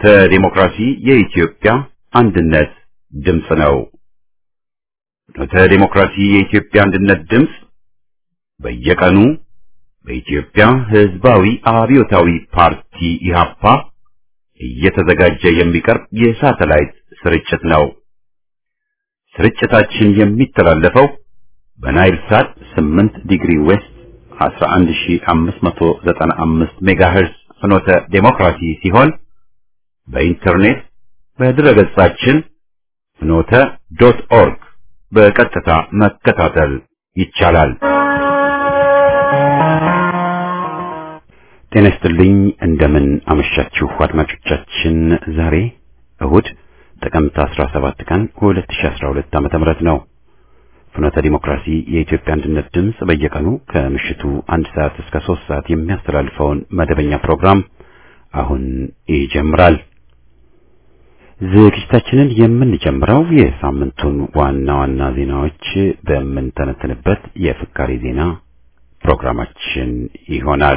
ዲሞክራሲ የኢትዮጵያ አንድነት ድምፅ ነው። ፍኖተ ዲሞክራሲ የኢትዮጵያ አንድነት ድምፅ በየቀኑ በኢትዮጵያ ሕዝባዊ አብዮታዊ ፓርቲ ኢህአፓ እየተዘጋጀ የሚቀርብ የሳተላይት ስርጭት ነው። ስርጭታችን የሚተላለፈው በናይል ሳት 8 ዲግሪ ዌስት 11595 ሜጋሄርዝ ፍኖተ ዴሞክራሲ ሲሆን በኢንተርኔት በድረገጻችን ፍኖተ ዶት ኦርግ በቀጥታ መከታተል ይቻላል። ጤና ይስጥልኝ። እንደምን አመሻችሁ አድማጮቻችን። ዛሬ እሁድ ጥቅምት 17 ቀን 2012 ዓ.ም ነው። ፍኖተ ዲሞክራሲ የኢትዮጵያ አንድነት ድምፅ በየቀኑ ከምሽቱ አንድ ሰዓት እስከ ሶስት ሰዓት የሚያስተላልፈውን መደበኛ ፕሮግራም አሁን ይጀምራል። ዝግጅታችንን የምንጀምረው የሳምንቱን ዋና ዋና ዜናዎች በምንተነትንበት የፍካሪ ዜና ፕሮግራማችን ይሆናል።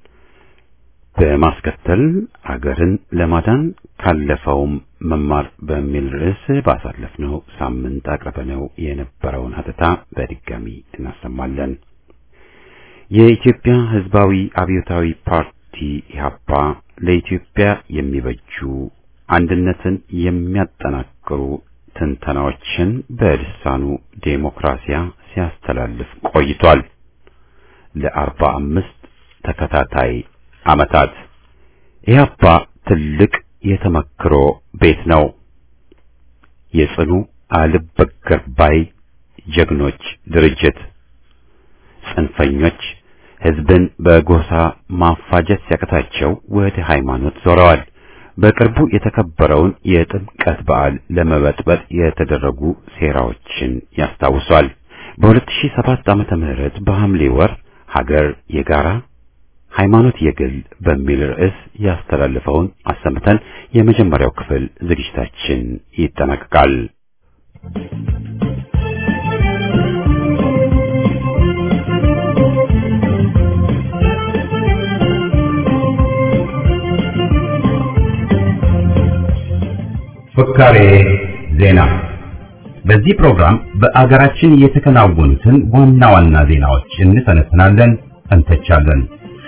በማስከተል አገርን ለማዳን ካለፈውም መማር በሚል ርዕስ ባሳለፍነው ሳምንት አቅርበነው የነበረውን ሀተታ በድጋሚ እናሰማለን። የኢትዮጵያ ሕዝባዊ አብዮታዊ ፓርቲ ኢህአፓ ለኢትዮጵያ የሚበጁ አንድነትን የሚያጠናክሩ ትንተናዎችን በልሳኑ ዴሞክራሲያ ሲያስተላልፍ ቆይቷል። ለአርባ አምስት ተከታታይ ዓመታት ኢህአፓ ትልቅ የተመክሮ ቤት ነው። የጽኑ አልበገር ባይ ጀግኖች ድርጅት። ጽንፈኞች ህዝብን በጎሳ ማፋጀት ሲያቅታቸው ወደ ሃይማኖት ዞረዋል። በቅርቡ የተከበረውን የጥምቀት በዓል ለመበጥበጥ የተደረጉ ሴራዎችን ያስታውሷል። በ2007 ዓመተ ምህረት በሐምሌ ወር ሀገር የጋራ ሃይማኖት የግል በሚል ርዕስ ያስተላልፈውን አሰምተን የመጀመሪያው ክፍል ዝግጅታችን ይጠናቀቃል። ፍካሬ ዜና። በዚህ ፕሮግራም በአገራችን የተከናወኑትን ዋና ዋና ዜናዎች እንተነትናለን፣ እንተቻለን።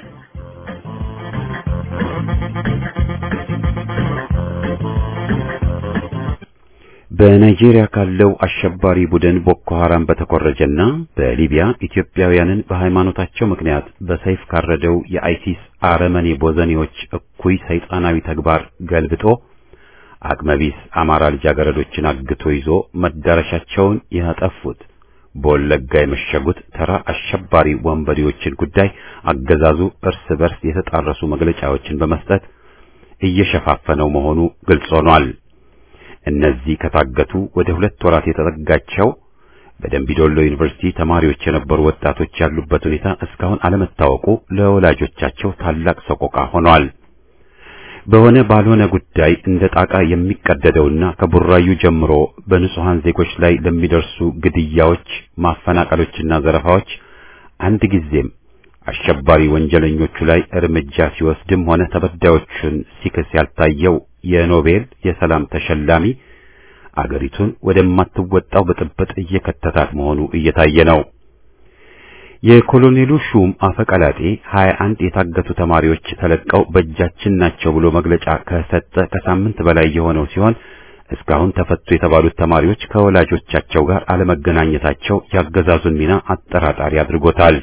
በናይጄሪያ ካለው አሸባሪ ቡድን ቦኮ ሐራም በተኮረጀና በሊቢያ ኢትዮጵያውያንን በሃይማኖታቸው ምክንያት በሰይፍ ካረደው የአይሲስ አረመኔ ቦዘኔዎች እኩይ ሰይጣናዊ ተግባር ገልብጦ አቅመቢስ አማራ ልጃገረዶችን አግቶ ይዞ መዳረሻቸውን ያጠፉት በወለጋ የመሸጉት ተራ አሸባሪ ወንበዴዎችን ጉዳይ አገዛዙ እርስ በርስ የተጣረሱ መግለጫዎችን በመስጠት እየሸፋፈነው መሆኑ ግልጽ ሆኗል። እነዚህ ከታገቱ ወደ ሁለት ወራት የተጠጋቸው በደምቢዶሎ ዩኒቨርሲቲ ተማሪዎች የነበሩ ወጣቶች ያሉበት ሁኔታ እስካሁን አለመታወቁ ለወላጆቻቸው ታላቅ ሰቆቃ ሆኗል። በሆነ ባልሆነ ጉዳይ እንደ ጣቃ የሚቀደደውና ከቡራዩ ጀምሮ በንጹሃን ዜጎች ላይ ለሚደርሱ ግድያዎች፣ ማፈናቀሎችና ዘረፋዎች አንድ ጊዜም አሸባሪ ወንጀለኞቹ ላይ እርምጃ ሲወስድም ሆነ ተበዳዮቹን ሲክስ ያልታየው የኖቤል የሰላም ተሸላሚ አገሪቱን ወደማትወጣው ብጥብጥ እየከተታት መሆኑ እየታየ ነው። የኮሎኔሉ ሹም አፈቀላጤ 21 የታገቱ ተማሪዎች ተለቀው በእጃችን ናቸው ብሎ መግለጫ ከሰጠ ከሳምንት በላይ የሆነው ሲሆን እስካሁን ተፈቱ የተባሉት ተማሪዎች ከወላጆቻቸው ጋር አለመገናኘታቸው ያገዛዙን ሚና አጠራጣሪ አድርጎታል።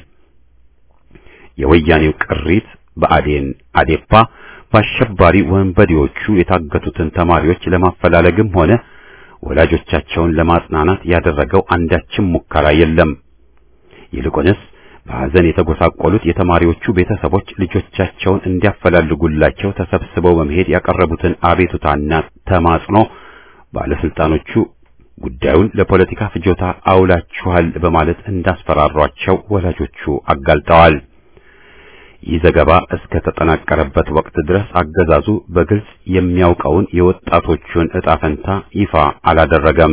የወያኔው ቅሪት በአዴን አዴፓ በአሸባሪ ወንበዴዎቹ የታገቱትን ተማሪዎች ለማፈላለግም ሆነ ወላጆቻቸውን ለማጽናናት ያደረገው አንዳችም ሙከራ የለም። ይልቁንስ በሐዘን የተጎሳቆሉት የተማሪዎቹ ቤተሰቦች ልጆቻቸውን እንዲያፈላልጉላቸው ተሰብስበው በመሄድ ያቀረቡትን አቤቱታና ተማጽኖ ባለስልጣኖቹ ጉዳዩን ለፖለቲካ ፍጆታ አውላችኋል በማለት እንዳስፈራሯቸው ወላጆቹ አጋልጠዋል። ይህ ዘገባ እስከ ተጠናቀረበት ወቅት ድረስ አገዛዙ በግልጽ የሚያውቀውን የወጣቶቹን ዕጣ ፈንታ ይፋ አላደረገም።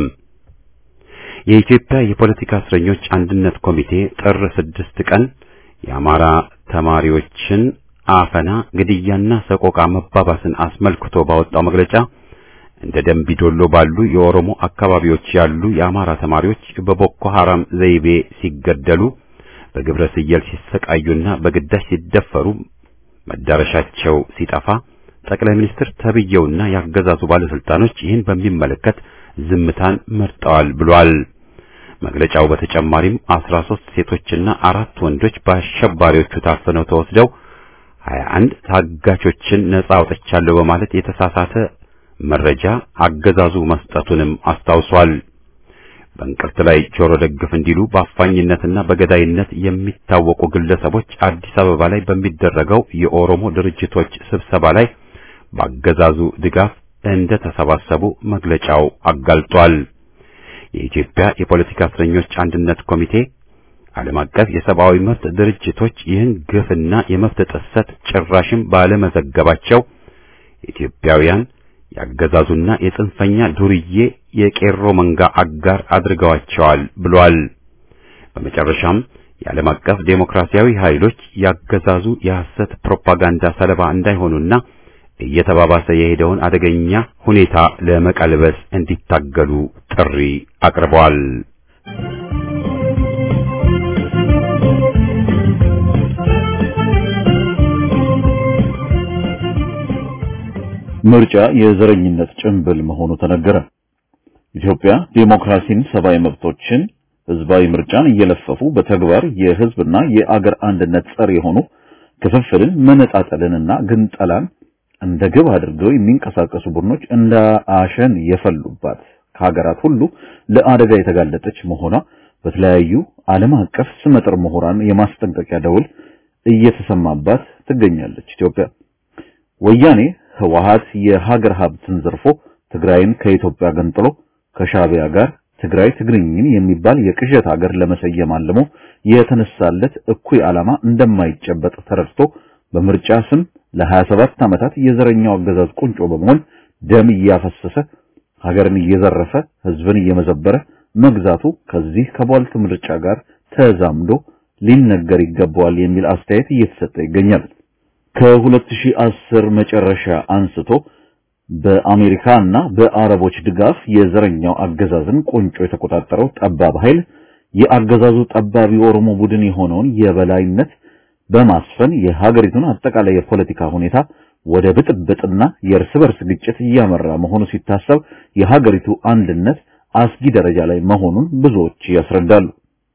የኢትዮጵያ የፖለቲካ እስረኞች አንድነት ኮሚቴ ጥር ስድስት ቀን የአማራ ተማሪዎችን አፈና፣ ግድያና ሰቆቃ መባባስን አስመልክቶ ባወጣው መግለጫ እንደ ደምቢዶሎ ባሉ የኦሮሞ አካባቢዎች ያሉ የአማራ ተማሪዎች በቦኮ ሐራም ዘይቤ ሲገደሉ፣ በግብረ ስየል ሲሰቃዩና በግዳጅ ሲደፈሩ መዳረሻቸው ሲጠፋ ጠቅላይ ሚኒስትር ተብየውና ያገዛዙ ባለስልጣኖች ይህን በሚመለከት ዝምታን መርጠዋል ብሏል። መግለጫው በተጨማሪም 13 ሴቶችና አራት ወንዶች በአሸባሪዎቹ ታፍነው ተወስደው 21 ታጋቾችን ነጻ አውጥቻለሁ በማለት የተሳሳተ መረጃ አገዛዙ መስጠቱንም አስታውሷል። በእንቅርት ላይ ጆሮ ደግፍ እንዲሉ በአፋኝነትና በገዳይነት የሚታወቁ ግለሰቦች አዲስ አበባ ላይ በሚደረገው የኦሮሞ ድርጅቶች ስብሰባ ላይ በአገዛዙ ድጋፍ እንደ ተሰባሰቡ መግለጫው አጋልጧል። የኢትዮጵያ የፖለቲካ እስረኞች አንድነት ኮሚቴ፣ ዓለም አቀፍ የሰብአዊ መብት ድርጅቶች ይህን ግፍና የመብት ጥሰት ጭራሽም ባለመዘገባቸው ኢትዮጵያውያን ያገዛዙና የጽንፈኛ ዱርዬ የቄሮ መንጋ አጋር አድርገዋቸዋል ብሏል። በመጨረሻም የዓለም አቀፍ ዴሞክራሲያዊ ኃይሎች ያገዛዙ የሐሰት ፕሮፓጋንዳ ሰለባ እንዳይሆኑና እየተባባሰ የሄደውን አደገኛ ሁኔታ ለመቀልበስ እንዲታገሉ ጥሪ አቅርበዋል። ምርጫ የዘረኝነት ጭንብል መሆኑ ተነገረ። ኢትዮጵያ ዴሞክራሲን፣ ሰብአዊ መብቶችን፣ ህዝባዊ ምርጫን እየለፈፉ በተግባር የህዝብና የአገር አንድነት ጸር የሆኑ ክፍፍልን፣ መነጣጠልንና ግንጠላን እንደ ግብ አድርገው የሚንቀሳቀሱ ቡድኖች እንደ አሸን የፈሉባት ከሀገራት ሁሉ ለአደጋ የተጋለጠች መሆኗ በተለያዩ ዓለም አቀፍ ስመጥር ምሁራን የማስጠንቀቂያ ደውል እየተሰማባት ትገኛለች። ኢትዮጵያ ወያኔ ህወሓት የሀገር ሀብትን ዘርፎ ትግራይን ከኢትዮጵያ ገንጥሎ ከሻዕቢያ ጋር ትግራይ ትግርኝን የሚባል የቅዠት ሀገር ለመሰየም አልሞ የተነሳለት እኩይ ዓላማ እንደማይጨበጥ ተረድቶ በምርጫ ስም ለ27 ዓመታት የዘረኛው አገዛዝ ቁንጮ በመሆን ደም እያፈሰሰ ሀገርን እየዘረፈ ህዝብን እየመዘበረ መግዛቱ ከዚህ ከቧልት ምርጫ ጋር ተዛምዶ ሊነገር ይገባዋል የሚል አስተያየት እየተሰጠ ይገኛል። ከ2010 መጨረሻ አንስቶ በአሜሪካ እና በአረቦች ድጋፍ የዘረኛው አገዛዝን ቁንጮ የተቆጣጠረው ጠባብ ኃይል የአገዛዙ ጠባብ የኦሮሞ ቡድን የሆነውን የበላይነት በማስፈን የሀገሪቱን አጠቃላይ የፖለቲካ ሁኔታ ወደ ብጥብጥና የእርስ በርስ ግጭት እያመራ መሆኑ ሲታሰብ የሀገሪቱ አንድነት አስጊ ደረጃ ላይ መሆኑን ብዙዎች ያስረዳሉ።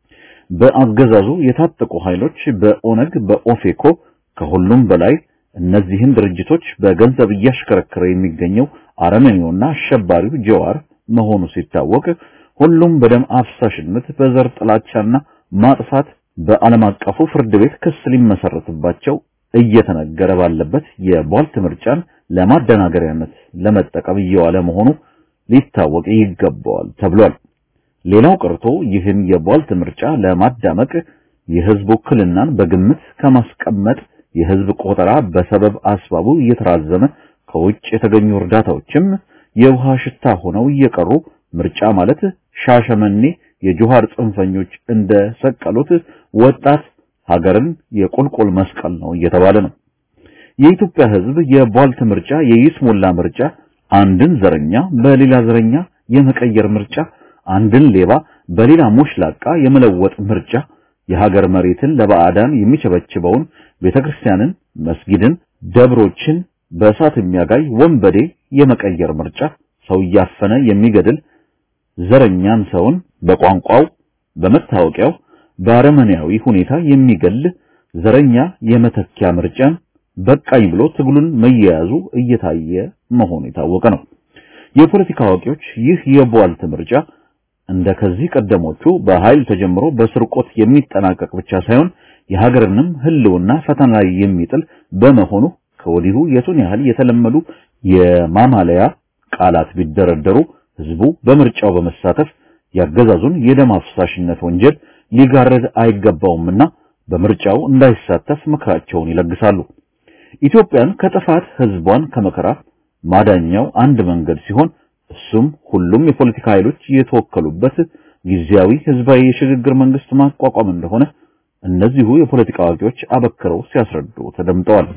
በአገዛዙ የታጠቁ ኃይሎች በኦነግ፣ በኦፌኮ ከሁሉም በላይ እነዚህን ድርጅቶች በገንዘብ እያሽከረከረ የሚገኘው አረመኔውና አሸባሪው ጀዋር መሆኑ ሲታወቅ ሁሉም በደም አፍሳሽነት በዘር ጥላቻና ማጥፋት በዓለም አቀፉ ፍርድ ቤት ክስ ሊመሰረትባቸው እየተነገረ ባለበት የቧልት ምርጫን ለማደናገሪያነት ለመጠቀም እየዋለ መሆኑ ሊታወቅ ይገባዋል ተብሏል። ሌላው ቀርቶ ይህን የቧልት ምርጫ ለማዳመቅ የህዝብ ውክልናን በግምት ከማስቀመጥ የህዝብ ቆጠራ በሰበብ አስባቡ እየተራዘመ ከውጭ የተገኙ እርዳታዎችም የውሃ ሽታ ሆነው እየቀሩ ምርጫ ማለት ሻሸመኔ የጆሃር ጽንፈኞች እንደ ሰቀሉት ወጣት ሀገርን የቁልቁል መስቀል ነው እየተባለ ነው። የኢትዮጵያ ህዝብ የቧልት ምርጫ፣ የይስሙላ ምርጫ፣ አንድን ዘረኛ በሌላ ዘረኛ የመቀየር ምርጫ፣ አንድን ሌባ በሌላ ሙሽላቃ የመለወጥ ምርጫ፣ የሀገር መሬትን ለባዕዳን የሚቸበችበውን ቤተክርስቲያንን፣ መስጊድን፣ ደብሮችን በእሳት የሚያጋይ ወንበዴ የመቀየር ምርጫ፣ ሰው እያፈነ የሚገድል ዘረኛን ሰውን በቋንቋው በመታወቂያው በአረመኔያዊ ሁኔታ የሚገል ዘረኛ የመተኪያ ምርጫን በቃኝ ብሎ ትግሉን መያያዙ እየታየ መሆኑ የታወቀ ነው። የፖለቲካ አዋቂዎች ይህ የቧልት ምርጫ እንደ ከዚህ ቀደሞቹ በኃይል ተጀምሮ በስርቆት የሚጠናቀቅ ብቻ ሳይሆን የሀገርንም ሕልውና ፈተና ላይ የሚጥል በመሆኑ ከወዲሁ የቱን ያህል የተለመዱ የማማለያ ቃላት ቢደረደሩ ህዝቡ በምርጫው በመሳተፍ ያገዛዙን የደም አፍሳሽነት ወንጀል ሊጋረድ አይገባውምና በምርጫው እንዳይሳተፍ ምክራቸውን ይለግሳሉ። ኢትዮጵያን ከጥፋት ህዝቧን ከመከራ ማዳኛው አንድ መንገድ ሲሆን እሱም ሁሉም የፖለቲካ ኃይሎች የተወከሉበት ጊዜያዊ ህዝባዊ የሽግግር መንግስት ማቋቋም እንደሆነ እነዚሁ የፖለቲካ አዋቂዎች አበክረው ሲያስረዱ ተደምጠዋል።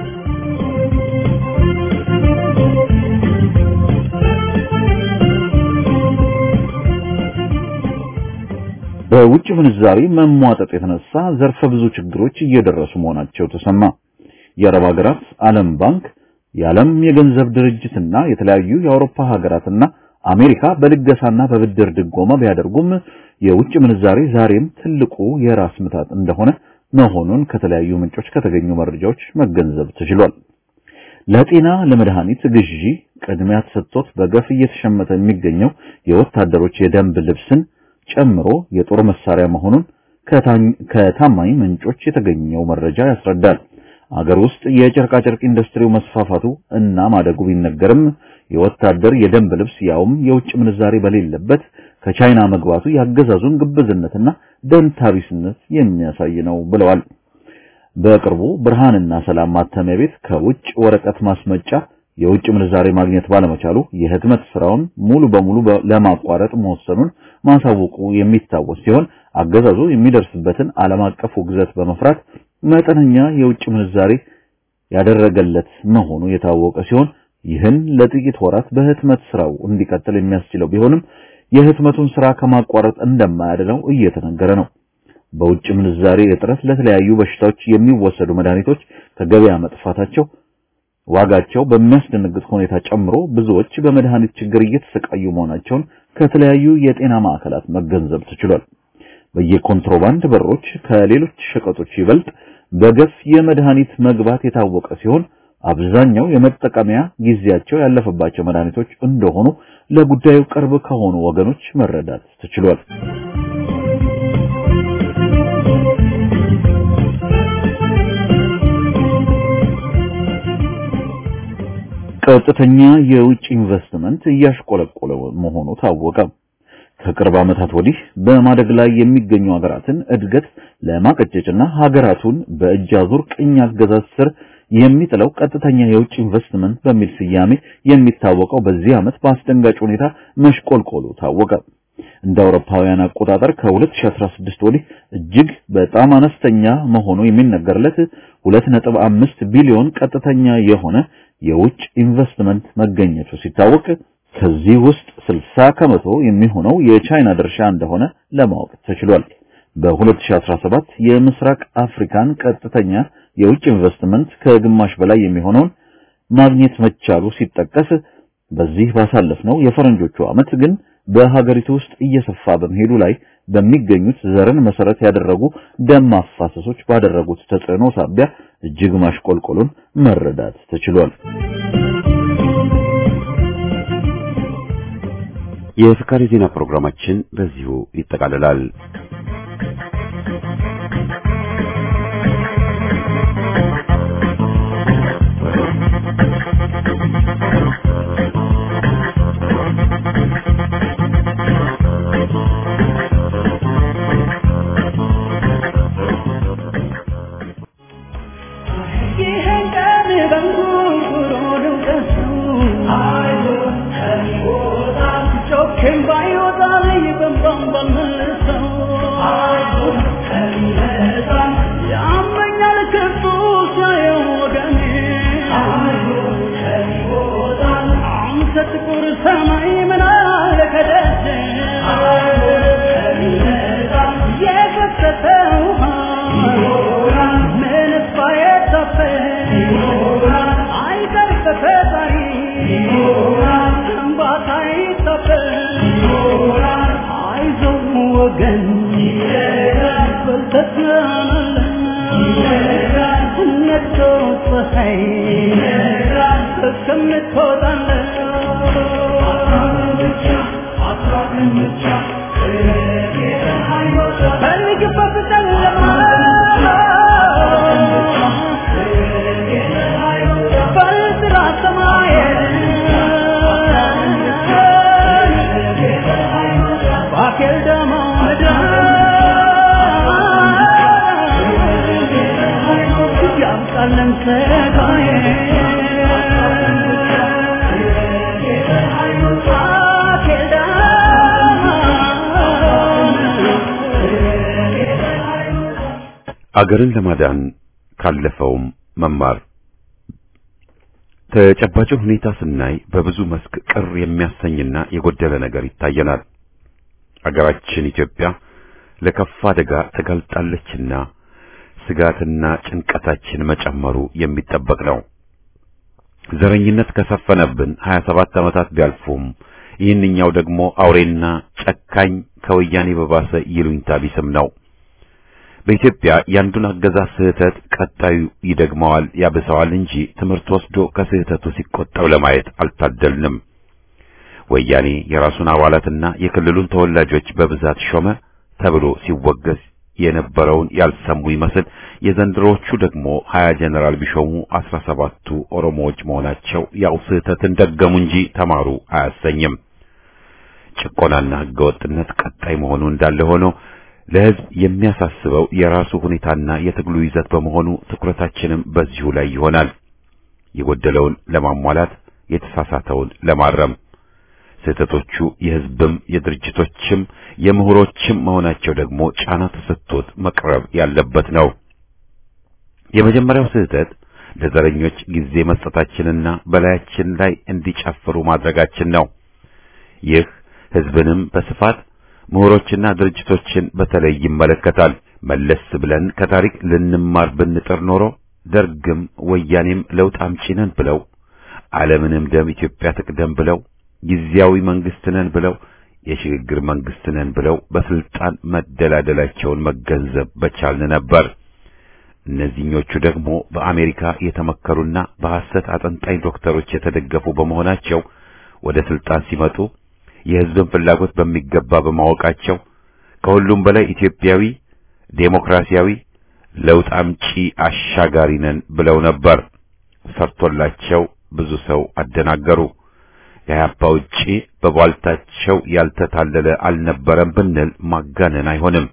በውጭ ምንዛሪ መሟጠጥ የተነሳ ዘርፈ ብዙ ችግሮች እየደረሱ መሆናቸው ተሰማ። የአረብ ሀገራት ዓለም ባንክ፣ የዓለም የገንዘብ ድርጅትና የተለያዩ የአውሮፓ ሀገራትና አሜሪካ በልገሳና በብድር ድጎማ ቢያደርጉም የውጭ ምንዛሬ ዛሬም ትልቁ የራስ ምታት እንደሆነ መሆኑን ከተለያዩ ምንጮች ከተገኙ መረጃዎች መገንዘብ ተችሏል። ለጤና ለመድኃኒት ግዢ ቅድሚያ ተሰጥቶት በገፍ እየተሸመተ የሚገኘው የወታደሮች የደንብ ልብስን ጨምሮ የጦር መሳሪያ መሆኑን ከታማኝ ምንጮች የተገኘው መረጃ ያስረዳል። አገር ውስጥ የጨርቃጨርቅ ኢንዱስትሪው መስፋፋቱ እና ማደጉ ቢነገርም የወታደር የደንብ ልብስ ያውም የውጭ ምንዛሬ በሌለበት ከቻይና መግባቱ ያገዛዙን ግብዝነትና ደንታቢስነት የሚያሳይ ነው ብለዋል። በቅርቡ ብርሃንና ሰላም ማተሚያ ቤት ከውጭ ወረቀት ማስመጫ የውጭ ምንዛሬ ማግኘት ባለመቻሉ የህትመት ስራውን ሙሉ በሙሉ ለማቋረጥ መወሰኑን ማሳወቁ የሚታወስ ሲሆን አገዛዙ የሚደርስበትን ዓለም አቀፍ ውግዘት በመፍራት መጠነኛ የውጭ ምንዛሬ ያደረገለት መሆኑ የታወቀ ሲሆን ይህን ለጥቂት ወራት በህትመት ስራው እንዲቀጥል የሚያስችለው ቢሆንም የህትመቱን ስራ ከማቋረጥ እንደማያድነው እየተነገረ ነው። በውጭ ምንዛሬ እጥረት ለተለያዩ በሽታዎች የሚወሰዱ መድኃኒቶች ከገበያ መጥፋታቸው ዋጋቸው በሚያስደነግጥ ሁኔታ ጨምሮ ብዙዎች በመድኃኒት ችግር እየተሰቃዩ መሆናቸውን ከተለያዩ የጤና ማዕከላት መገንዘብ ተችሏል። በየኮንትሮባንድ በሮች ከሌሎች ሸቀጦች ይበልጥ በገፍ የመድኃኒት መግባት የታወቀ ሲሆን አብዛኛው የመጠቀሚያ ጊዜያቸው ያለፈባቸው መድኃኒቶች እንደሆኑ ለጉዳዩ ቅርብ ከሆኑ ወገኖች መረዳት ተችሏል። ቀጥተኛ የውጭ ኢንቨስትመንት እያሽቆለቆለ መሆኑ ታወቀ። ከቅርብ ዓመታት ወዲህ በማደግ ላይ የሚገኙ ሀገራትን እድገት ለማቀጨጭና ሀገራቱን በእጅ አዙር ቅኝ አገዛዝ ስር የሚጥለው ቀጥተኛ የውጭ ኢንቨስትመንት በሚል ስያሜ የሚታወቀው በዚህ ዓመት በአስደንጋጭ ሁኔታ መሽቆልቆሉ ታወቀ። እንደ አውሮፓውያን አቆጣጠር ከ2016 ወዲህ እጅግ በጣም አነስተኛ መሆኑ የሚነገርለት 2.5 ቢሊዮን ቀጥተኛ የሆነ የውጭ ኢንቨስትመንት መገኘቱ ሲታወቅ ከዚህ ውስጥ 60 ከመቶ የሚሆነው የቻይና ድርሻ እንደሆነ ለማወቅ ተችሏል። በ2017 የምስራቅ አፍሪካን ቀጥተኛ የውጭ ኢንቨስትመንት ከግማሽ በላይ የሚሆነውን ማግኘት መቻሉ ሲጠቀስ በዚህ ባሳለፍነው የፈረንጆቹ ዓመት ግን በሀገሪቱ ውስጥ እየሰፋ በመሄዱ ላይ በሚገኙት ዘርን መሰረት ያደረጉ ደም ማፋሰሶች ባደረጉት ተጽዕኖ ሳቢያ እጅግ ማሽቆልቆሉን መረዳት ተችሏል። የፍካሬ ዜና ፕሮግራማችን በዚሁ ይጠቃልላል። አገርን ለማዳን ካለፈውም መማር ተጨባጭ ሁኔታ ስናይ በብዙ መስክ ቅር የሚያሰኝና የጎደለ ነገር ይታየናል። አገራችን ኢትዮጵያ ለከፋ አደጋ ተጋልጣለችና ስጋትና ጭንቀታችን መጨመሩ የሚጠበቅ ነው። ዘረኝነት ከሰፈነብን 27 ዓመታት ቢያልፉም ይህንኛው ደግሞ አውሬና ጨካኝ ከወያኔ በባሰ ይሉኝታ ቢስም ነው። በኢትዮጵያ ያንዱን አገዛዝ ስህተት ቀጣዩ ይደግመዋል ያብሰዋል እንጂ ትምህርት ወስዶ ከስህተቱ ሲቆጠብ ለማየት አልታደልንም። ወያኔ የራሱን አባላትና የክልሉን ተወላጆች በብዛት ሾመ ተብሎ ሲወገዝ የነበረውን ያልሰሙ ይመስል የዘንድሮዎቹ ደግሞ ሀያ ጀነራል ቢሾሙ አስራ ሰባቱ ኦሮሞዎች መሆናቸው ያው ስህተትን ደገሙ እንጂ ተማሩ አያሰኝም። ጭቆናና ህገወጥነት ቀጣይ መሆኑ እንዳለ ሆኖ ለህዝብ የሚያሳስበው የራሱ ሁኔታና የትግሉ ይዘት በመሆኑ ትኩረታችንም በዚሁ ላይ ይሆናል። የጎደለውን ለማሟላት የተሳሳተውን ለማረም ስህተቶቹ የህዝብም የድርጅቶችም የምሁሮችም መሆናቸው ደግሞ ጫና ተሰጥቶት መቅረብ ያለበት ነው። የመጀመሪያው ስህተት ለዘረኞች ጊዜ መስጠታችንና በላያችን ላይ እንዲጨፍሩ ማድረጋችን ነው። ይህ ህዝብንም በስፋት ምሁሮችና ድርጅቶችን በተለይ ይመለከታል። መለስ ብለን ከታሪክ ልንማር ብንጥር ኖሮ ደርግም ወያኔም ለውጥ አምጪ ነን ብለው ዓለምንም ደም ኢትዮጵያ ትቅደም ብለው ጊዜያዊ መንግስት ነን ብለው የሽግግር መንግስት ነን ብለው በስልጣን መደላደላቸውን መገንዘብ በቻልን ነበር። እነዚህኞቹ ደግሞ በአሜሪካ የተመከሩና በሐሰት አጠንጣኝ ዶክተሮች የተደገፉ በመሆናቸው ወደ ስልጣን ሲመጡ የህዝብን ፍላጎት በሚገባ በማወቃቸው ከሁሉም በላይ ኢትዮጵያዊ፣ ዴሞክራሲያዊ፣ ለውጥ አምጪ አሻጋሪ ነን ብለው ነበር። ሰርቶላቸው ብዙ ሰው አደናገሩ። ከኢህአፓ ውጪ በቧልታቸው ያልተታለለ አልነበረም ብንል ማጋነን አይሆንም።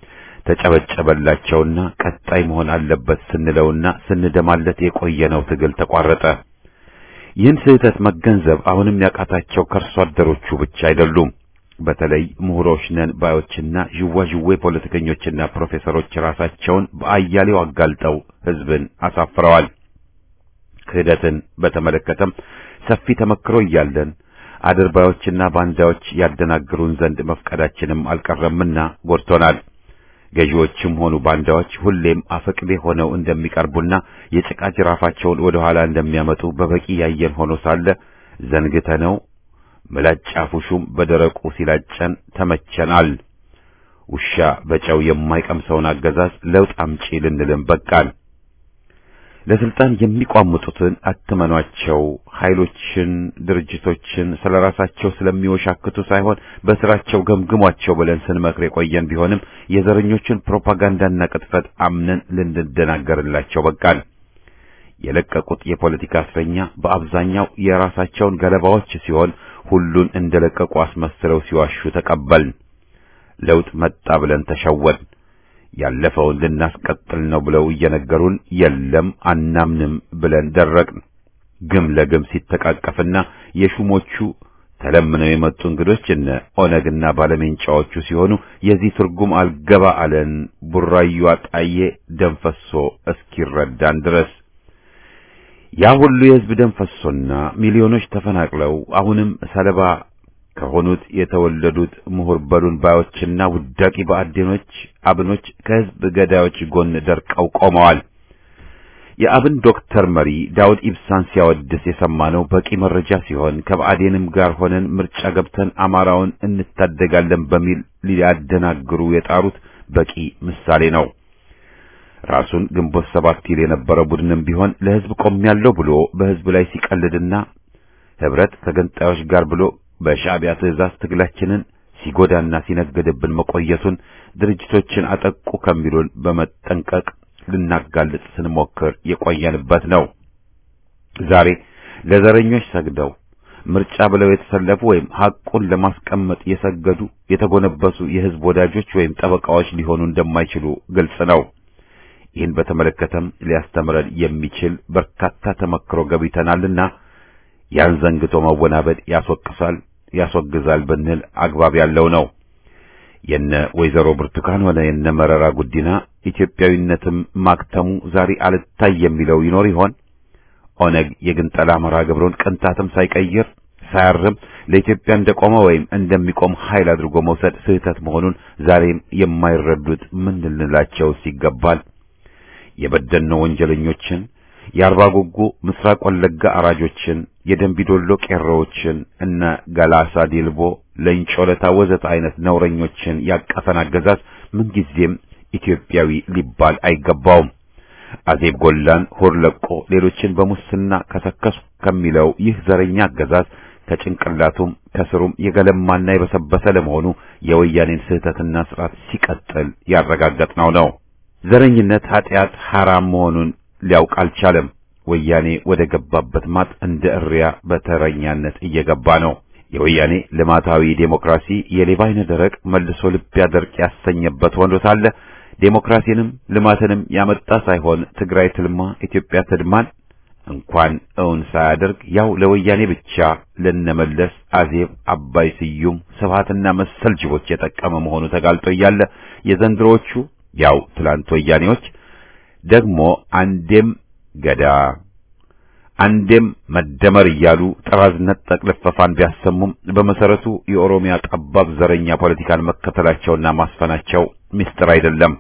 ተጨበጨበላቸውና ቀጣይ መሆን አለበት ስንለውና ስንደማለት የቆየነው ትግል ተቋረጠ። ይህን ስህተት መገንዘብ አሁንም ያቃታቸው ከርሶ አደሮቹ ብቻ አይደሉም። በተለይ ምሁሮች ነን ባዮችና ዥዋዥዌ ፖለቲከኞችና ፕሮፌሰሮች ራሳቸውን በአያሌው አጋልጠው ህዝብን አሳፍረዋል። ክህደትን በተመለከተም ሰፊ ተመክሮ እያለን አድርባዮችና ባንዳዎች ያደናግሩን ዘንድ መፍቀዳችንም አልቀረምና ጎድቶናል። ገዢዎችም ሆኑ ባንዳዎች ሁሌም አፈቅቤ ሆነው እንደሚቀርቡና የጭቃ ጅራፋቸውን ወደ ኋላ እንደሚያመጡ በበቂ ያየን ሆኖ ሳለ ዘንግተነው ምላጭ አፉሹም በደረቁ ሲላጨን ተመቸናል። ውሻ በጨው የማይቀምሰውን አገዛዝ ለውጥ አምጪ ልንልም በቃን። ለስልጣን የሚቋምጡትን አትመኗቸው። ኃይሎችን፣ ድርጅቶችን ስለራሳቸው ስለሚወሻክቱ ሳይሆን በስራቸው ገምግሟቸው ብለን ስንመክር የቆየን ቢሆንም የዘረኞችን ፕሮፓጋንዳና ቅጥፈት አምነን ልንደናገርላቸው በቃን። የለቀቁት የፖለቲካ እስረኛ በአብዛኛው የራሳቸውን ገለባዎች ሲሆን ሁሉን እንደለቀቁ አስመስለው ሲዋሹ ተቀበልን። ለውጥ መጣ ብለን ተሸወን። ያለፈውን ልናስቀጥል ነው ብለው እየነገሩን የለም አናምንም ብለን ደረቅን። ግም ለግም ሲተቃቀፍና የሹሞቹ ተለምነው የመጡ እንግዶች እነ ኦነግና ባለሜንጫዎቹ ሲሆኑ የዚህ ትርጉም አልገባ አለን። ቡራዩ አጣዬ ደም ፈሶ እስኪረዳን ድረስ ያ ሁሉ የህዝብ ደም ፈሶና ሚሊዮኖች ተፈናቅለው አሁንም ሰለባ ከሆኑት የተወለዱት ምሁር በሉን ባዮችና ውዳቂ በአዴኖች አብኖች ከህዝብ ገዳዮች ጎን ደርቀው ቆመዋል። የአብን ዶክተር መሪ ዳውድ ኢብሳን ሲያወድስ የሰማነው በቂ መረጃ ሲሆን ከብአዴንም ጋር ሆነን ምርጫ ገብተን አማራውን እንታደጋለን በሚል ሊያደናግሩ የጣሩት በቂ ምሳሌ ነው። ራሱን ግንቦት ሰባት ይል የነበረው ቡድንም ቢሆን ለህዝብ ቆሜያለሁ ብሎ በህዝብ ላይ ሲቀልድና ህብረት ከገንጣዮች ጋር ብሎ በሻዕቢያ ትዕዛዝ ትግላችንን ሲጎዳና ሲነገድብን መቆየቱን ድርጅቶችን አጠቁ ከሚሉን በመጠንቀቅ ልናጋልጥ ስንሞክር የቆየንበት ነው። ዛሬ ለዘረኞች ሰግደው ምርጫ ብለው የተሰለፉ ወይም ሐቁን ለማስቀመጥ የሰገዱ የተጎነበሱ የህዝብ ወዳጆች ወይም ጠበቃዎች ሊሆኑ እንደማይችሉ ግልጽ ነው። ይህን በተመለከተም ሊያስተምረን የሚችል በርካታ ተመክሮ ገቢተናልና ያን ዘንግቶ መወናበድ ያስወቅሳል ያስወግዛል ብንል አግባብ ያለው ነው። የነ ወይዘሮ ብርቱካን ሆነ የነ መረራ ጉዲና ኢትዮጵያዊነትም ማክተሙ ዛሬ አልታይ የሚለው ይኖር ይሆን? ኦነግ የግንጠላ መርሃ ግብሩን ቅንጣትም ሳይቀይር ሳያርም ለኢትዮጵያ እንደቆመ ወይም እንደሚቆም ኃይል አድርጎ መውሰድ ስህተት መሆኑን ዛሬም የማይረዱት ምን ልንላቸውስ ይገባል? የበደኖ ወንጀለኞችን፣ የአርባ ጉጉ ምስራቅ ወለጋ አራጆችን፣ የደንቢዶሎ ቄሮዎችን እነ ገላሳ ዲልቦ፣ ለንጮ ለታ ወዘተ አይነት ነውረኞችን ያቀፈን አገዛዝ ምንጊዜም ኢትዮጵያዊ ሊባል አይገባውም። አዜብ ጎላን ሆር ለቆ ሌሎችን በሙስና ከሰከሱ ከሚለው ይህ ዘረኛ አገዛዝ ከጭንቅላቱም ከስሩም የገለማና የበሰበሰ ለመሆኑ የወያኔን ስህተትና ስርዓት ሲቀጥል ያረጋገጥነው ነው። ዘረኝነት ኃጢአት ሐራም መሆኑን ሊያውቅ አልቻለም። ወያኔ ወደ ገባበት ማጥ እንደ እሪያ በተረኛነት እየገባ ነው። የወያኔ ልማታዊ ዴሞክራሲ የሌባ አይነ ደረቅ መልሶ ልብ ያደርቅ ያሰኘበት ሆኖ ሳለ ዴሞክራሲንም ልማትንም ያመጣ ሳይሆን ትግራይ ትልማ ኢትዮጵያ ትድማን እንኳን እውን ሳያደርግ ያው ለወያኔ ብቻ ለነመለስ አዜብ፣ አባይ ስዩም፣ ስብሃትና መሰል ጅቦች የጠቀመ መሆኑ ተጋልጦ እያለ የዘንድሮዎቹ ያው ትላንት ወያኔዎች ደግሞ አንዴም ገዳ አንዴም መደመር እያሉ ጥራዝነት ጠቅልፈፋን ቢያሰሙም በመሰረቱ የኦሮሚያ ጠባብ ዘረኛ ፖለቲካን መከተላቸውና ማስፈናቸው ምስጢር አይደለም።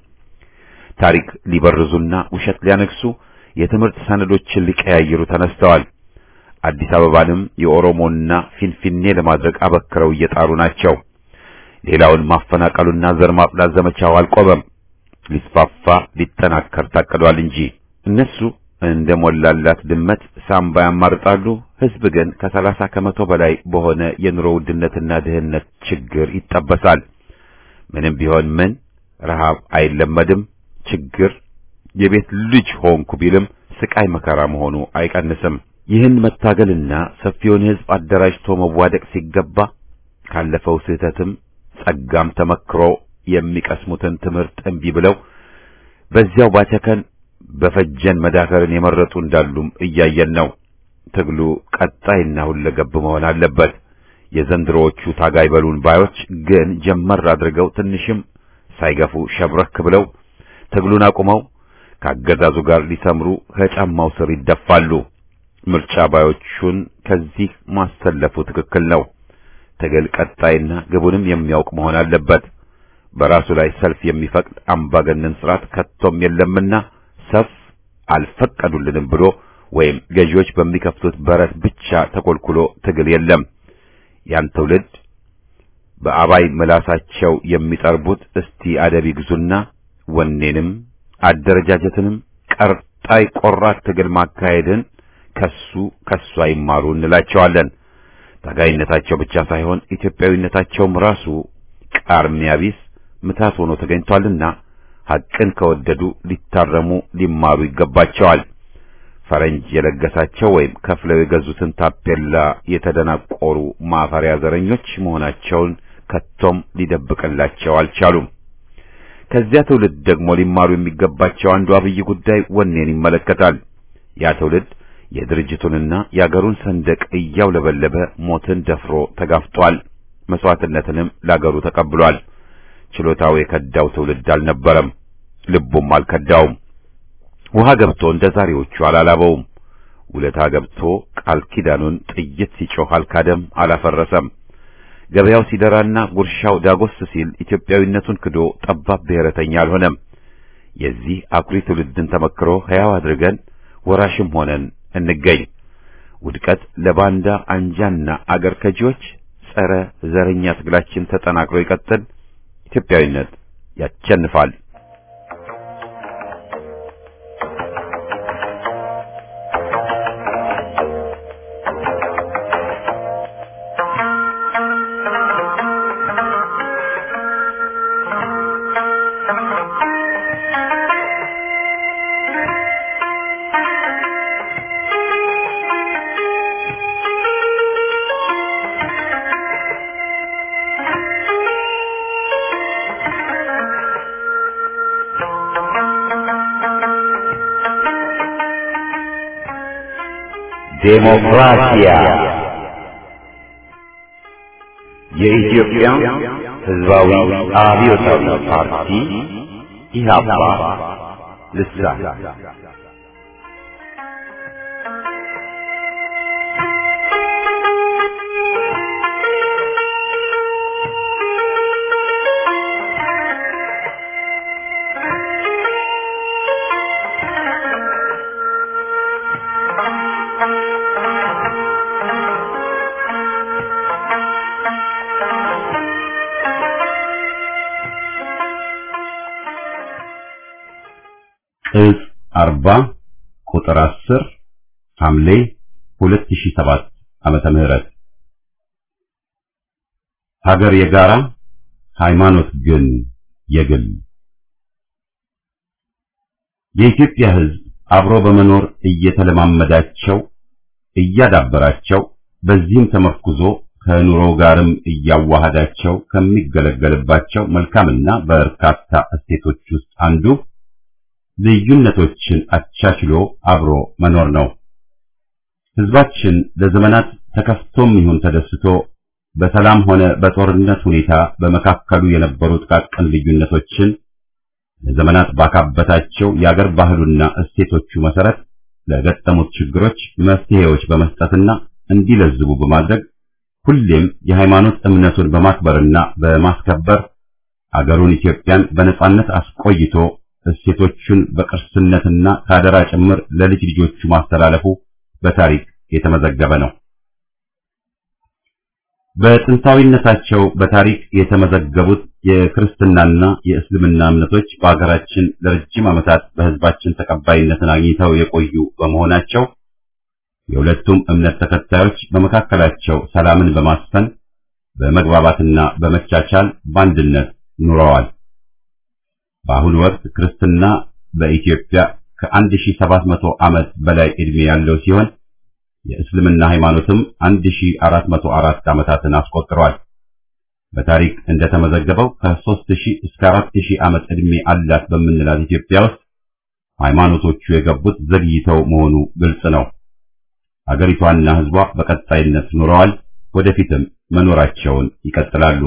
ታሪክ ሊበርዙና ውሸት ሊያነግሱ የትምህርት ሰነዶችን ሊቀያይሩ ተነስተዋል። አዲስ አበባንም የኦሮሞና ፊንፊኔ ለማድረግ አበክረው እየጣሩ ናቸው። ሌላውን ማፈናቀሉና ዘር ማጽዳት ዘመቻው አልቆመም። ሊስፋፋ ሊጠናከር ታቅዷል እንጂ እነሱ እንደ ሞላላት ድመት ሳምባ ያማርጣሉ። ሕዝብ ግን ከሰላሳ ከመቶ በላይ በሆነ የኑሮ ውድነትና ድህነት ችግር ይጠበሳል። ምንም ቢሆን ምን ረሃብ አይለመድም። ችግር የቤት ልጅ ሆንኩ ቢልም ስቃይ መከራ መሆኑ አይቀንስም። ይህን መታገልና ሰፊውን ሕዝብ አደራጅቶ መዋደቅ ሲገባ ካለፈው ስህተትም ጸጋም ተመክሮ የሚቀስሙትን ትምህርት እምቢ ብለው በዚያው ባቸከን በፈጀን መዳከርን የመረጡ እንዳሉም እያየን ነው። ትግሉ ቀጣይና ሁለገብ መሆን አለበት። የዘንድሮዎቹ ታጋይ በሉን ባዮች ግን ጀመር አድርገው ትንሽም ሳይገፉ ሸብረክ ብለው ትግሉን አቁመው ከአገዛዙ ጋር ሊሰምሩ ከጫማው ስር ይደፋሉ። ምርጫ ባዮቹን ከዚህ ማሰለፉ ትክክል ነው። ትግል ቀጣይና ግቡንም የሚያውቅ መሆን አለበት። በራሱ ላይ ሰልፍ የሚፈቅድ አምባገነን ስርዓት ከቶም የለምና ሰፍ አልፈቀዱልንም ብሎ ወይም ገዢዎች በሚከፍቱት በረት ብቻ ተኮልኩሎ ትግል የለም። ያን ትውልድ በአባይ ምላሳቸው የሚጠርቡት እስቲ አደብ ይግዙና ወኔንም አደረጃጀትንም ቀርጣይ ቆራት ትግል ማካሄድን ከሱ ከሱ አይማሩ እንላቸዋለን። ታጋይነታቸው ብቻ ሳይሆን ኢትዮጵያዊነታቸውም ራሱ ቃርሚያ ቢስ ምታት ሆኖ ተገኝቷልና ሐቅን ከወደዱ ሊታረሙ ሊማሩ ይገባቸዋል። ፈረንጅ የለገሳቸው ወይም ከፍለው የገዙትን ታፔላ የተደናቆሩ ማፈሪያ ዘረኞች መሆናቸውን ከቶም ሊደብቅላቸው አልቻሉም። ከዚያ ትውልድ ደግሞ ሊማሩ የሚገባቸው አንዱ አብይ ጉዳይ ወኔን ይመለከታል። ያ ትውልድ የድርጅቱንና የአገሩን ሰንደቅ እያውለበለበ ሞትን ደፍሮ ተጋፍጧል። መስዋዕትነትንም ላገሩ ተቀብሏል። ችሎታው የከዳው ትውልድ አልነበረም፣ ልቡም አልከዳውም። ውሃ ገብቶ እንደ ዛሬዎቹ አላላበውም። ውለታ ገብቶ ቃል ኪዳኑን ጥይት ሲጮህ አልካደም፣ አላፈረሰም። ገበያው ሲደራና ጉርሻው ዳጎስ ሲል ኢትዮጵያዊነቱን ክዶ ጠባብ ብሔረተኛ አልሆነም። የዚህ አኩሪ ትውልድን ተመክሮ ሕያው አድርገን ወራሽም ሆነን እንገኝ። ውድቀት ለባንዳ አንጃና አገር ከጂዎች ጸረ ዘረኛ ትግላችን ተጠናክሮ ይቀጥል። ኢትዮጵያዊነት ያቸንፋል። ዴሞክራሲያ የኢትዮጵያ ሕዝባዊ አብዮታዊ ፓርቲ ኢህአፓ ልሳን ቅጽ 40 ቁጥር 10 ሐምሌ 2007 ዓመተ ምህረት ሀገር የጋራ ሃይማኖት ግን የግል የኢትዮጵያ ሕዝብ አብሮ በመኖር እየተለማመዳቸው እያዳበራቸው በዚህም ተመርኩዞ ከኑሮ ጋርም እያዋሃዳቸው ከሚገለገልባቸው መልካምና በርካታ እሴቶች ውስጥ አንዱ ልዩነቶችን አቻችሎ አብሮ መኖር ነው። ሕዝባችን ለዘመናት ተከፍቶም ይሁን ተደስቶ በሰላም ሆነ በጦርነት ሁኔታ በመካከሉ የነበሩ ጥቃቅን ልዩነቶችን ለዘመናት ባካበታቸው የአገር ባህሉና እሴቶቹ መሰረት ለገጠሙት ችግሮች መፍትሄዎች በመስጠትና እንዲለዝቡ በማድረግ ሁሌም የሃይማኖት እምነቱን በማክበርና በማስከበር አገሩን ኢትዮጵያን በነጻነት አስቆይቶ እሴቶቹን በቅርስነትና ካደራ ጭምር ለልጅ ልጆቹ ማስተላለፉ በታሪክ የተመዘገበ ነው። በጥንታዊነታቸው በታሪክ የተመዘገቡት የክርስትናና የእስልምና እምነቶች በአገራችን ለረጅም ዓመታት በሕዝባችን ተቀባይነትን አግኝተው የቆዩ በመሆናቸው የሁለቱም እምነት ተከታዮች በመካከላቸው ሰላምን በማስፈን በመግባባትና በመቻቻል በአንድነት ኑረዋል። በአሁኑ ወቅት ክርስትና በኢትዮጵያ ከ1700 ዓመት በላይ ዕድሜ ያለው ሲሆን የእስልምና ሃይማኖትም 1404 ዓመታትን አስቆጥሯል። በታሪክ እንደተመዘገበው ከ3000 እስከ 4000 ዓመት ዕድሜ አላት በምንላት ኢትዮጵያ ውስጥ ሃይማኖቶቹ የገቡት ዘግይተው መሆኑ ግልጽ ነው። አገሪቷና ሕዝቧ በቀጣይነት ኑረዋል፣ ወደፊትም መኖራቸውን ይቀጥላሉ።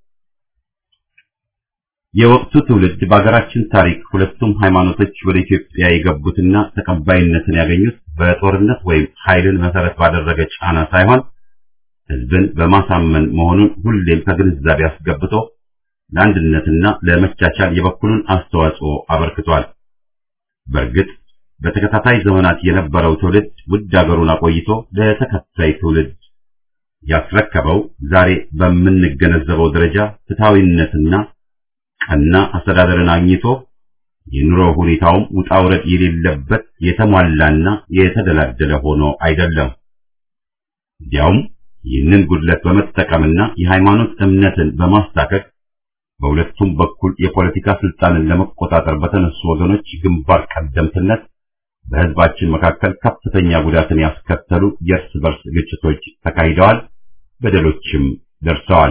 የወቅቱ ትውልድ በአገራችን ታሪክ ሁለቱም ሃይማኖቶች ወደ ኢትዮጵያ የገቡትና ተቀባይነትን ያገኙት በጦርነት ወይም ኃይልን መሰረት ባደረገ ጫና ሳይሆን ሕዝብን በማሳመን መሆኑን ሁሌም ከግንዛቤ አስገብቶ ለአንድነትና ለመቻቻል የበኩሉን አስተዋጽኦ አበርክቷል። በእርግጥ በተከታታይ ዘመናት የነበረው ትውልድ ውድ አገሩን አቆይቶ ለተከታይ ትውልድ ያስረከበው ዛሬ በምንገነዘበው ደረጃ ፍትሐዊነትና ቀና አስተዳደርን አግኝቶ የኑሮ ሁኔታውም ውጣ ውረድ የሌለበት የተሟላና የተደላደለ ሆኖ አይደለም። እንዲያውም ይህንን ጉድለት በመጠቀምና የሃይማኖት እምነትን በማስታከክ በሁለቱም በኩል የፖለቲካ ስልጣንን ለመቆጣጠር በተነሱ ወገኖች ግንባር ቀደምትነት በሕዝባችን መካከል ከፍተኛ ጉዳትን ያስከተሉ የእርስ በርስ ግጭቶች ተካሂደዋል፣ በደሎችም ደርሰዋል።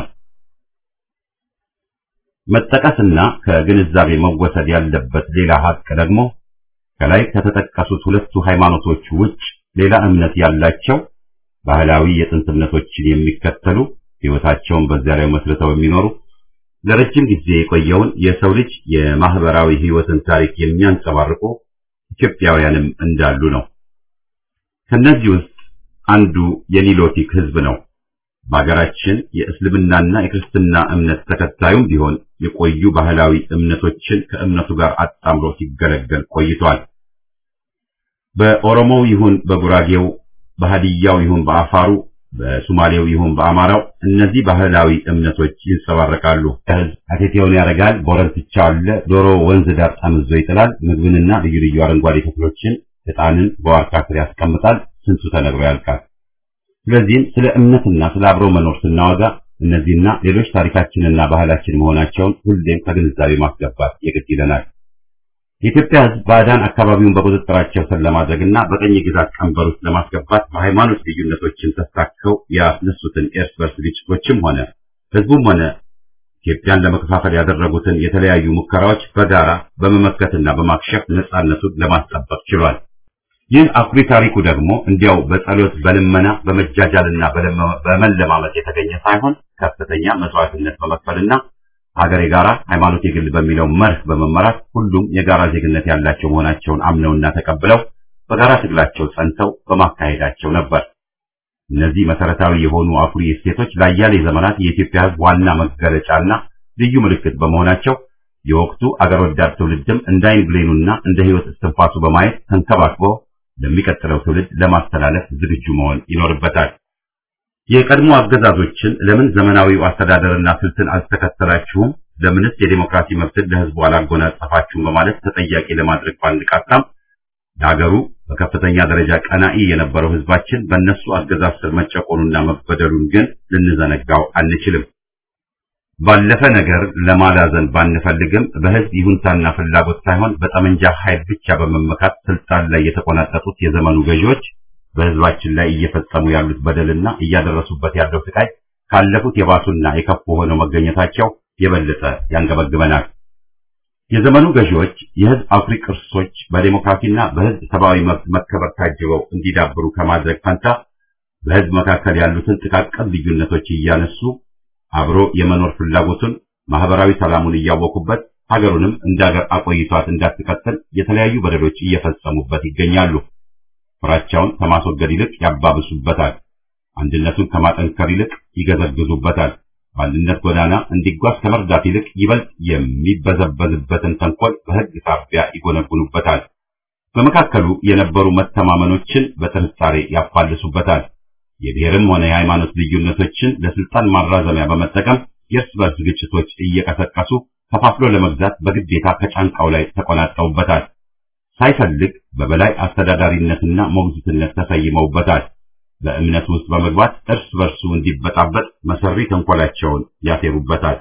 መጠቀስና ከግንዛቤ መወሰድ ያለበት ሌላ ሀቅ ደግሞ ከላይ ከተጠቀሱት ሁለቱ ሃይማኖቶች ውጭ ሌላ እምነት ያላቸው ባህላዊ የጥንት እምነቶችን የሚከተሉ ሕይወታቸውን በዚያ ላይ መስርተው የሚኖሩ ለረጅም ጊዜ የቆየውን የሰው ልጅ የማህበራዊ ሕይወትን ታሪክ የሚያንጸባርቁ ኢትዮጵያውያንም እንዳሉ ነው። ከነዚህ ውስጥ አንዱ የኒሎቲክ ሕዝብ ነው። በሀገራችን የእስልምናና የክርስትና እምነት ተከታዩም ቢሆን የቆዩ ባህላዊ እምነቶችን ከእምነቱ ጋር አጣምሮ ሲገለገል ቆይቷል። በኦሮሞው ይሁን በጉራጌው፣ በሃዲያው ይሁን በአፋሩ፣ በሱማሌው ይሁን በአማራው እነዚህ ባህላዊ እምነቶች ይንጸባረቃሉ። ሕዝብ አቴቴውን ያደርጋል፣ ቦረንትቻ አለ፣ ዶሮ ወንዝ ዳር ጠምዞ ይጥላል፣ ምግብንና ልዩ ልዩ አረንጓዴ ተክሎችን፣ ዕጣንን በዋርካ ስር ያስቀምጣል። ስንቱ ተነግሮ ያልቃል። ስለዚህም ስለ እምነትና ስለ አብሮ መኖር ስናወጋ እነዚህና ሌሎች ታሪካችንና ባህላችን መሆናቸውን ሁሌም ከግንዛቤ ማስገባት የግድ ይለናል። የኢትዮጵያ ሕዝብ ባዕዳን አካባቢውን በቁጥጥራቸው ስር ለማድረግና በቀኝ ግዛት ቀንበር ውስጥ ለማስገባት በሃይማኖት ልዩነቶችን ተስታከው ያስነሱትን የእርስ በርስ ግጭቶችም ሆነ ሕዝቡም ሆነ ኢትዮጵያን ለመከፋፈል ያደረጉትን የተለያዩ ሙከራዎች በጋራ በመመከትና በማክሸፍ ነጻነቱን ለማስጠበቅ ችሏል። ይህ አኩሪ ታሪኩ ደግሞ እንዲያው በጸሎት በልመና በመጃጃልና በመለማመጥ የተገኘ ሳይሆን ከፍተኛ መስዋዕትነት በመክፈልና ሀገር የጋራ ሃይማኖት የግል በሚለው መርህ በመመራት ሁሉም የጋራ ዜግነት ያላቸው መሆናቸውን አምነውና ተቀብለው በጋራ ትግላቸው ጸንተው በማካሄዳቸው ነበር። እነዚህ መሰረታዊ የሆኑ አኩሪ እሴቶች ለአያሌ ዘመናት የኢትዮጵያ ሕዝብ ዋና መገለጫና ልዩ ምልክት በመሆናቸው የወቅቱ አገር ወዳድ ትውልድም እንደ ዓይን ብሌኑና እንደ ሕይወት እስትንፋሱ በማየት ተንከባክቦ ለሚቀጥለው ትውልድ ለማስተላለፍ ዝግጁ መሆን ይኖርበታል። የቀድሞ አገዛዞችን ለምን ዘመናዊው አስተዳደርና ስልትን አልተከተላችሁም? ለምንስ የዴሞክራሲ መብትን ለሕዝቡ አላጎናጸፋችሁም? በማለት ተጠያቂ ለማድረግ ባንቃጣም ለሀገሩ በከፍተኛ ደረጃ ቀናኢ የነበረው ሕዝባችን በእነሱ አገዛዝ ስር መጨቆኑና መበደሉን ግን ልንዘነጋው አንችልም። ባለፈ ነገር ለማላዘን ባንፈልግም በሕዝብ ይሁንታና ፍላጎት ሳይሆን በጠመንጃ ኃይል ብቻ በመመካት ስልጣን ላይ የተቆናጠጡት የዘመኑ ገዢዎች በሕዝባችን ላይ እየፈጸሙ ያሉት በደልና እያደረሱበት ያለው ስቃይ ካለፉት የባሱና የከፉ ሆነው መገኘታቸው የበለጠ ያንገበግበናል። የዘመኑ ገዢዎች የሕዝብ አኩሪ ቅርሶች በዴሞክራሲና በሕዝብ ሰብአዊ መብት መከበር ታጅበው እንዲዳብሩ ከማድረግ ፈንታ በሕዝብ መካከል ያሉትን ጥቃቅን ልዩነቶች እያነሱ አብሮ የመኖር ፍላጎቱን ማህበራዊ ሰላሙን እያወቁበት ሀገሩንም እንደ ሀገር አቆይቷት እንዳትቀጥል የተለያዩ በደሎች እየፈጸሙበት ይገኛሉ። ፍራቻውን ከማስወገድ ይልቅ ያባብሱበታል። አንድነቱን ከማጠንከር ይልቅ ይገዘግዙበታል። በአንድነት ጎዳና እንዲጓዝ ከመርዳት ይልቅ ይበልጥ የሚበዘበዝበትን ተንኮል በሕግ ሳቢያ ይጎነጉኑበታል። በመካከሉ የነበሩ መተማመኖችን በጥርጣሬ ያፋልሱበታል። የብሔርም ሆነ የሃይማኖት ልዩነቶችን ለስልጣን ማራዘሚያ በመጠቀም የእርስ በርስ ግጭቶች እየቀሰቀሱ ከፋፍሎ ለመግዛት በግዴታ ከጫንቃው ላይ ተቆናጠውበታል። ሳይፈልግ በበላይ አስተዳዳሪነትና ሞግዚትነት ተሰይመውበታል። በእምነቱ ውስጥ በመግባት እርስ በርሱ እንዲበጣበጥ መሰሪ ተንኮላቸውን ያሴሩበታል።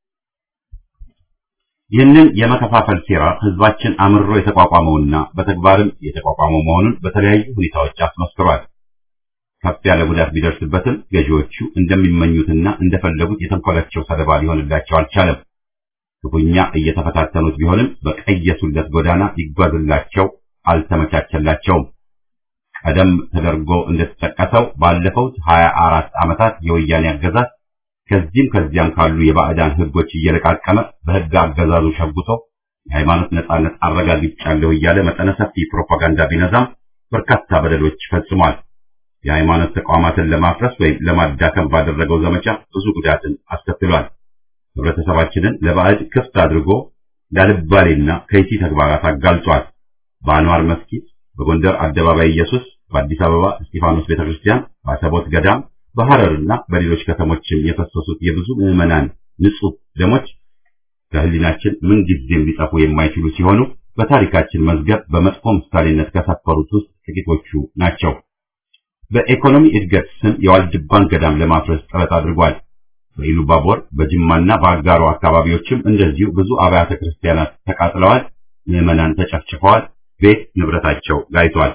ይህንን የመከፋፈል ሴራ ህዝባችን አምርሮ የተቋቋመውና በተግባርም የተቋቋመው መሆኑን በተለያዩ ሁኔታዎች አስመስክሯል። ከፍ ያለ ጉዳት ቢደርስበትም ገዢዎቹ እንደሚመኙትና እንደፈለጉት የተንኮላቸው ሰለባ ሊሆንላቸው አልቻለም። ክፉኛ እየተፈታተኑት ቢሆንም በቀየሱለት ጎዳና ይጓዝላቸው አልተመቻቸላቸውም። ቀደም ተደርጎ እንደተጠቀሰው ባለፈው 24 ዓመታት የወያኔ አገዛዝ ከዚህም ከዚያም ካሉ የባዕዳን ህጎች እየለቃቀመ በህግ አገዛዙ ሸጉቶ የሃይማኖት ነጻነት አረጋግጫለሁ እያለ መጠነ ሰፊ ፕሮፓጋንዳ ቢነዛም በርካታ በደሎች ፈጽሟል። የሃይማኖት ተቋማትን ለማፍረስ ወይም ለማዳከም ባደረገው ዘመቻ ብዙ ጉዳትን አስከትሏል። ህብረተሰባችንን ለባዕድ ክፍት አድርጎ ላልባሌና ከይሲ ተግባራት አጋልጧል። በአንዋር መስጊድ፣ በጎንደር አደባባይ ኢየሱስ፣ በአዲስ አበባ እስጢፋኖስ ቤተክርስቲያን፣ በአሰቦት ገዳም፣ በሐረርና በሌሎች ከተሞችም የፈሰሱት የብዙ ምዕመናን ንጹህ ደሞች ከህሊናችን ምንጊዜም ሊጠፉ የማይችሉ ሲሆኑ በታሪካችን መዝገብ በመጥፎ ምሳሌነት ከሰፈሩት ውስጥ ጥቂቶቹ ናቸው። በኢኮኖሚ እድገት ስም የዋልድባን ገዳም ለማፍረስ ጥረት አድርጓል። በኢሉባቦር በጅማና በአጋሮ አካባቢዎችም እንደዚሁ ብዙ አብያተ ክርስቲያናት ተቃጥለዋል። ምዕመናን ተጨፍጭፈዋል። ቤት ንብረታቸው ጋይቷል።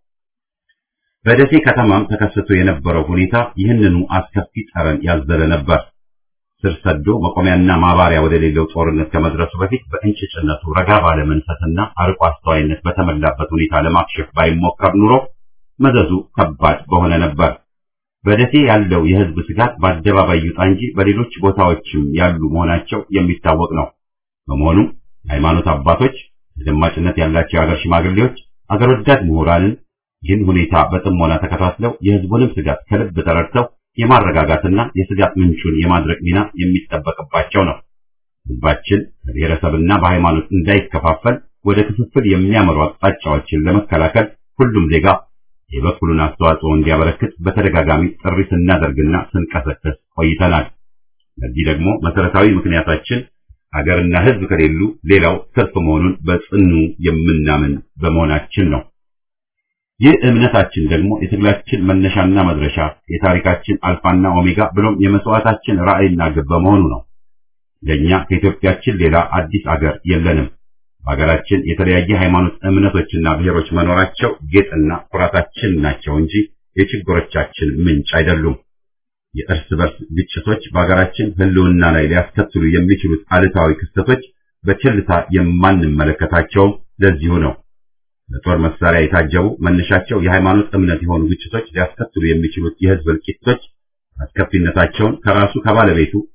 በደሴ ከተማም ተከስቶ የነበረው ሁኔታ ይህንኑ አስከፊ ጠረን ያዘለ ነበር። ስር ሰዶ መቆሚያና ማባሪያ ወደሌለው ጦርነት ከመድረሱ በፊት በእንጭጭነቱ ረጋ ባለ መንፈስና አርቆ አስተዋይነት በተሞላበት ሁኔታ ለማክሸፍ ባይሞከር ኑሮ መዘዙ ከባድ በሆነ ነበር። በደሴ ያለው የህዝብ ስጋት በአደባባይ ይውጣ እንጂ በሌሎች ቦታዎችም ያሉ መሆናቸው የሚታወቅ ነው። በመሆኑም የሃይማኖት አባቶች፣ ተደማጭነት ያላቸው የሀገር ሽማግሌዎች፣ አገር ወዳድ ምሁራንን ይህን ሁኔታ በጥሞና ተከታትለው የህዝቡንም ስጋት ከልብ ተረድተው የማረጋጋትና የስጋት ምንጩን የማድረቅ ሚና የሚጠበቅባቸው ነው። ህዝባችን በብሔረሰብና በሃይማኖት እንዳይከፋፈል ወደ ክፍፍል የሚያመሩ አቅጣጫዎችን ለመከላከል ሁሉም ዜጋ የበኩሉን አስተዋጽኦ እንዲያበረክት በተደጋጋሚ ጥሪ ስናደርግና ስንቀሰቀስ ቆይተናል። ለዚህ ደግሞ መሰረታዊ ምክንያታችን ሀገርና ህዝብ ከሌሉ ሌላው ትርፍ መሆኑን በጽኑ የምናምን በመሆናችን ነው። ይህ እምነታችን ደግሞ የትግላችን መነሻና መድረሻ፣ የታሪካችን አልፋና ኦሜጋ ብሎም የመስዋዕታችን ራዕይና ግብ በመሆኑ ነው። ለእኛ ከኢትዮጵያችን ሌላ አዲስ አገር የለንም። በሀገራችን የተለያየ ሃይማኖት እምነቶችና ብሔሮች መኖራቸው ጌጥና ኩራታችን ናቸው እንጂ የችግሮቻችን ምንጭ አይደሉም። የእርስ በርስ ግጭቶች በሀገራችን ህልውና ላይ ሊያስከትሉ የሚችሉት አሉታዊ ክስተቶች በቸልታ የማንመለከታቸውም ለዚሁ ነው። በጦር መሳሪያ የታጀቡ መነሻቸው የሃይማኖት እምነት የሆኑ ግጭቶች ሊያስከትሉ የሚችሉት የህዝብ እልቂቶች አስከፊነታቸውን ከራሱ ከባለቤቱ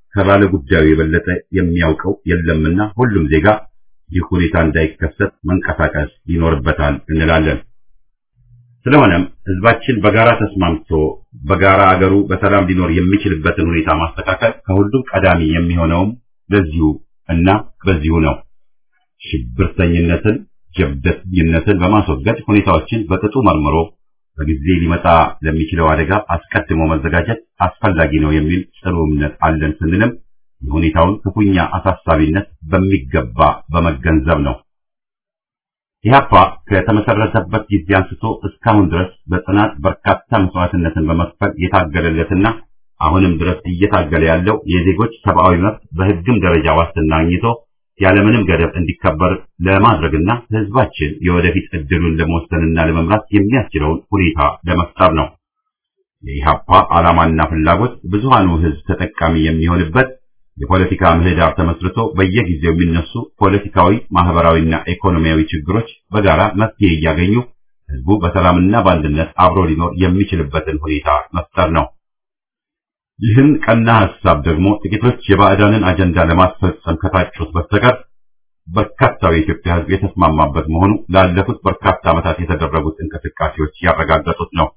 ከባለ ጉዳዩ የበለጠ የሚያውቀው የለምና ሁሉም ዜጋ ይህ ሁኔታ እንዳይከሰት መንቀሳቀስ ይኖርበታል እንላለን። ስለሆነም ህዝባችን በጋራ ተስማምቶ በጋራ አገሩ በሰላም ሊኖር የሚችልበትን ሁኔታ ማስተካከል ከሁሉም ቀዳሚ የሚሆነውም ለዚሁ እና በዚሁ ነው። ሽብርተኝነትን፣ ጀብደኝነትን በማስወገድ ሁኔታዎችን በቅጡ መርምሮ በጊዜ ሊመጣ ለሚችለው አደጋ አስቀድሞ መዘጋጀት አስፈላጊ ነው የሚል ጽኑ እምነት አለን ስንልም የሁኔታውን ክፉኛ አሳሳቢነት በሚገባ በመገንዘብ ነው። ኢህአፓ ከተመሰረተበት ጊዜ አንስቶ እስካሁን ድረስ በጽናት በርካታ መስዋዕትነትን በመክፈል የታገለለትና አሁንም ድረስ እየታገለ ያለው የዜጎች ሰብአዊ መብት በህግም ደረጃ ዋስትና አግኝቶ ያለምንም ገደብ እንዲከበር ለማድረግና ህዝባችን የወደፊት እድሉን ለመወሰንና ለመምራት የሚያስችለውን ሁኔታ ለመፍጠር ነው። የኢህአፓ ዓላማና ፍላጎት ብዙሃኑ ህዝብ ተጠቃሚ የሚሆንበት የፖለቲካ ምህዳር ተመስርቶ በየጊዜው የሚነሱ ፖለቲካዊ፣ ማህበራዊና ኢኮኖሚያዊ ችግሮች በጋራ መፍትሄ እያገኙ ህዝቡ በሰላምና በአንድነት አብሮ ሊኖር የሚችልበትን ሁኔታ መፍጠር ነው። ይህን ቀና ሐሳብ ደግሞ ጥቂቶች የባዕዳንን አጀንዳ ለማስፈጸም ከታጩት በስተቀር በርካታው የኢትዮጵያ ህዝብ የተስማማበት መሆኑ ላለፉት በርካታ ዓመታት የተደረጉት እንቅስቃሴዎች ያረጋገጡት ነው።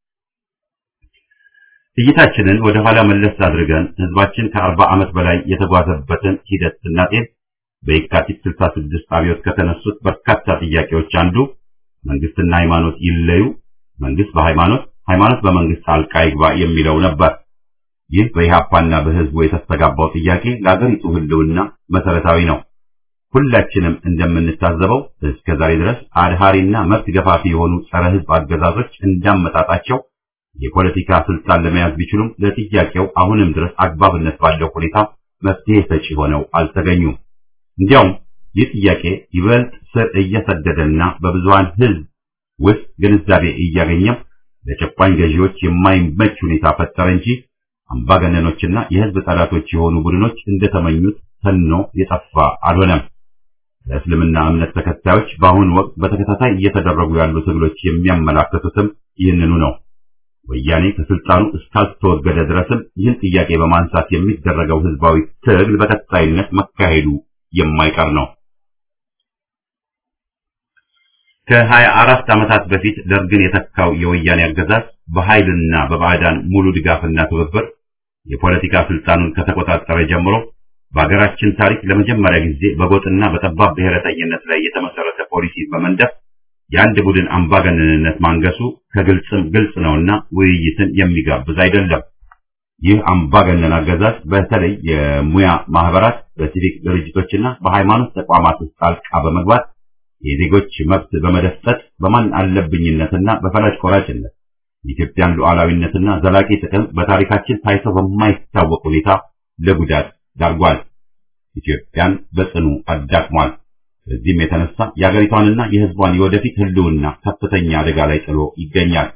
እይታችንን ወደ ኋላ መለስ አድርገን ህዝባችን ከአርባ ዓመት በላይ የተጓዘበትን ሂደት ስናጤን በየካቲት 66 አብዮት ከተነሱት በርካታ ጥያቄዎች አንዱ መንግስትና ሃይማኖት ይለዩ፣ መንግስት በሃይማኖት ሃይማኖት በመንግስት ጣልቃ ይግባ የሚለው ነበር። ይህ በኢህአፓና በህዝቡ የተስተጋባው ጥያቄ ለአገሪቱ ህልውና መሰረታዊ ነው። ሁላችንም እንደምንታዘበው እስከ ዛሬ ድረስ አድሃሪና መብት ገፋፊ የሆኑ ጸረ ህዝብ አገዛዞች እንዳመጣጣቸው የፖለቲካ ስልጣን ለመያዝ ቢችሉም ለጥያቄው አሁንም ድረስ አግባብነት ባለው ሁኔታ መፍትሄ ሰጪ ሆነው አልተገኙም። እንዲያውም ይህ ጥያቄ ይበልጥ ስር እየሰደደና በብዙሃን ህዝብ ውስጥ ግንዛቤ እያገኘም ለጨቋኝ ገዢዎች የማይመች ሁኔታ ፈጠረ እንጂ አምባገነኖችና የህዝብ ጠላቶች የሆኑ ቡድኖች እንደተመኙት ተኖ የጠፋ አልሆነም። ለእስልምና እምነት ተከታዮች በአሁኑ ወቅት በተከታታይ እየተደረጉ ያሉ ትግሎች የሚያመላክቱትም ይህንኑ ነው። ወያኔ ከስልጣኑ እስካልተወገደ ድረስም ይህን ጥያቄ በማንሳት የሚደረገው ህዝባዊ ትግል በቀጣይነት መካሄዱ የማይቀር ነው። ከሀያ አራት ዓመታት በፊት ደርግን የተካው የወያኔ አገዛዝ በኃይልና በባዕዳን ሙሉ ድጋፍና ትብብር የፖለቲካ ስልጣኑን ከተቆጣጠረ ጀምሮ በሀገራችን ታሪክ ለመጀመሪያ ጊዜ በጎጥና በጠባብ ብሔረተኝነት ላይ የተመሰረተ ፖሊሲ በመንደፍ የአንድ ቡድን አምባገነንነት ማንገሱ ከግልጽም ግልጽ ነውና ውይይትን የሚጋብዝ አይደለም። ይህ አምባገነን አገዛዝ በተለይ የሙያ ማህበራት፣ በሲቪክ ድርጅቶችና በሃይማኖት ተቋማት ውስጥ ጣልቃ በመግባት የዜጎች መብት በመደፍጠት በማን አለብኝነትና በፈላጭ ቆራጭነት የኢትዮጵያን ሉዓላዊነትና ዘላቂ ጥቅም በታሪካችን ታይቶ በማይታወቅ ሁኔታ ለጉዳት ዳርጓል። ኢትዮጵያን በጽኑ አዳክሟል። በዚህም የተነሳ የአገሪቷንና የሕዝቧን የወደፊት ህልውና ከፍተኛ አደጋ ላይ ጥሎ ይገኛል።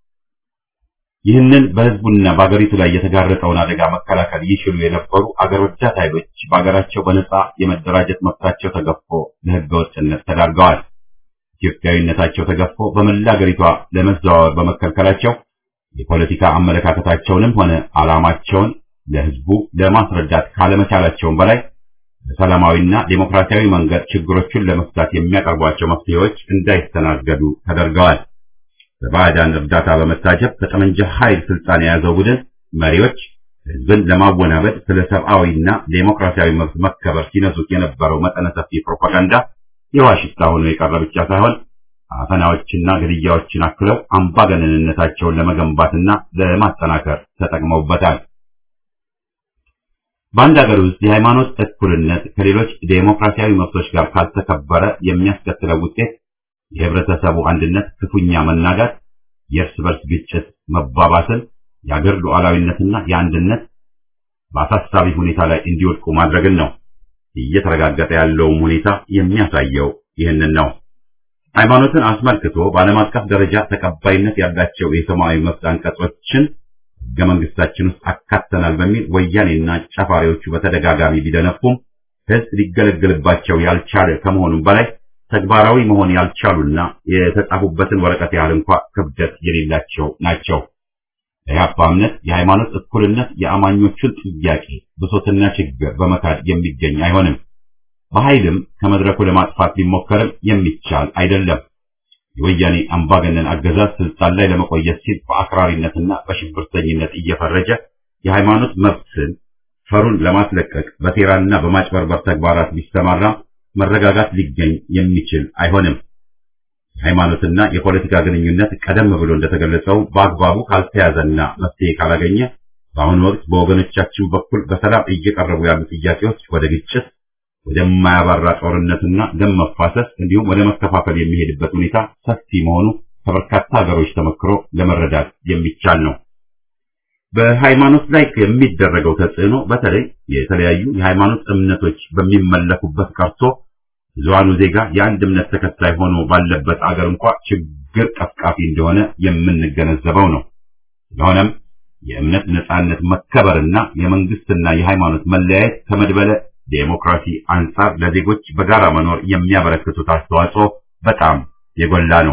ይህንን በሕዝቡና በአገሪቱ ላይ የተጋረጠውን አደጋ መከላከል ይችሉ የነበሩ አገር ወዳድ ኃይሎች በአገራቸው በነጻ የመደራጀት መብታቸው ተገፎ ለሕገ ወጥነት ተዳርገዋል። ኢትዮጵያዊነታቸው ተገፎ በመላ አገሪቷ ለመዘዋወር በመከልከላቸው የፖለቲካ አመለካከታቸውንም ሆነ ዓላማቸውን ለሕዝቡ ለማስረዳት ካለመቻላቸውም በላይ በሰላማዊና ዴሞክራሲያዊ መንገድ ችግሮቹን ለመፍታት የሚያቀርቧቸው መፍትሄዎች እንዳይስተናገዱ ተደርገዋል። በባዕዳን እርዳታ በመታጀብ ከጠመንጃ ኃይል ስልጣን የያዘው ቡድን መሪዎች ህዝብን ለማወናበድ ስለ ሰብአዊና ዴሞክራሲያዊ መብት መከበር ሲነሱት የነበረው መጠነ ሰፊ ፕሮፓጋንዳ የውሃ ሽታ ሆኖ የቀረ ብቻ ሳይሆን አፈናዎችና ግድያዎችን አክለው አምባገነንነታቸውን ለመገንባትና ለማጠናከር ተጠቅመውበታል። በአንድ ሀገር ውስጥ የሃይማኖት እኩልነት ከሌሎች ዴሞክራሲያዊ መብቶች ጋር ካልተከበረ የሚያስከትለው ውጤት የህብረተሰቡ አንድነት ክፉኛ መናጋት፣ የእርስ በርስ ግጭት መባባስን፣ የአገር ሉዓላዊነትና የአንድነት በአሳሳቢ ሁኔታ ላይ እንዲወድቁ ማድረግን ነው። እየተረጋገጠ ያለውም ሁኔታ የሚያሳየው ይህንን ነው። ሃይማኖትን አስመልክቶ በዓለም አቀፍ ደረጃ ተቀባይነት ያላቸው የሰብአዊ መብት አንቀጾችን ህገ መንግስታችን ውስጥ አካተናል በሚል ወያኔና ጨፋሪዎቹ በተደጋጋሚ ቢደነፉም ህዝብ ሊገለገልባቸው ያልቻለ ከመሆኑም በላይ ተግባራዊ መሆን ያልቻሉና የተጻፉበትን ወረቀት ያህል እንኳ ክብደት የሌላቸው ናቸው። በኢህአፓ እምነት የሃይማኖት እኩልነት የአማኞቹን ጥያቄ ብሶትና ችግር በመካድ የሚገኝ አይሆንም። በኃይልም ከመድረኩ ለማጥፋት ቢሞከርም የሚቻል አይደለም። የወያኔ አምባገነን አገዛዝ ስልጣን ላይ ለመቆየት ሲል በአክራሪነትና በሽብርተኝነት እየፈረጀ የሃይማኖት መብትን ፈሩን ለማስለቀቅ በሴራና በማጭበርበር ተግባራት ቢሰማራ መረጋጋት ሊገኝ የሚችል አይሆንም። የሃይማኖትና የፖለቲካ ግንኙነት ቀደም ብሎ እንደተገለጸው በአግባቡ ካልተያዘና መፍትሄ ካላገኘ በአሁኑ ወቅት በወገኖቻችን በኩል በሰላም እየቀረቡ ያሉ ጥያቄዎች ወደ ግጭት፣ ወደማያባራ ጦርነትና ደም መፋሰስ እንዲሁም ወደ መከፋፈል የሚሄድበት ሁኔታ ሰፊ መሆኑ ከበርካታ ሀገሮች ተመክሮ ለመረዳት የሚቻል ነው። በሃይማኖት ላይ የሚደረገው ተጽዕኖ በተለይ የተለያዩ የሃይማኖት እምነቶች በሚመለኩበት ቀርቶ ብዙሃኑ ዜጋ የአንድ እምነት ተከታይ ሆኖ ባለበት አገር እንኳ ችግር ቀፍቃፊ እንደሆነ የምንገነዘበው ነው። ስለሆነም የእምነት ነጻነት መከበርና የመንግስትና የሃይማኖት መለያየት ከመድበለ ዴሞክራሲ አንጻር ለዜጎች በጋራ መኖር የሚያበረክቱት አስተዋጽኦ በጣም የጎላ ነው።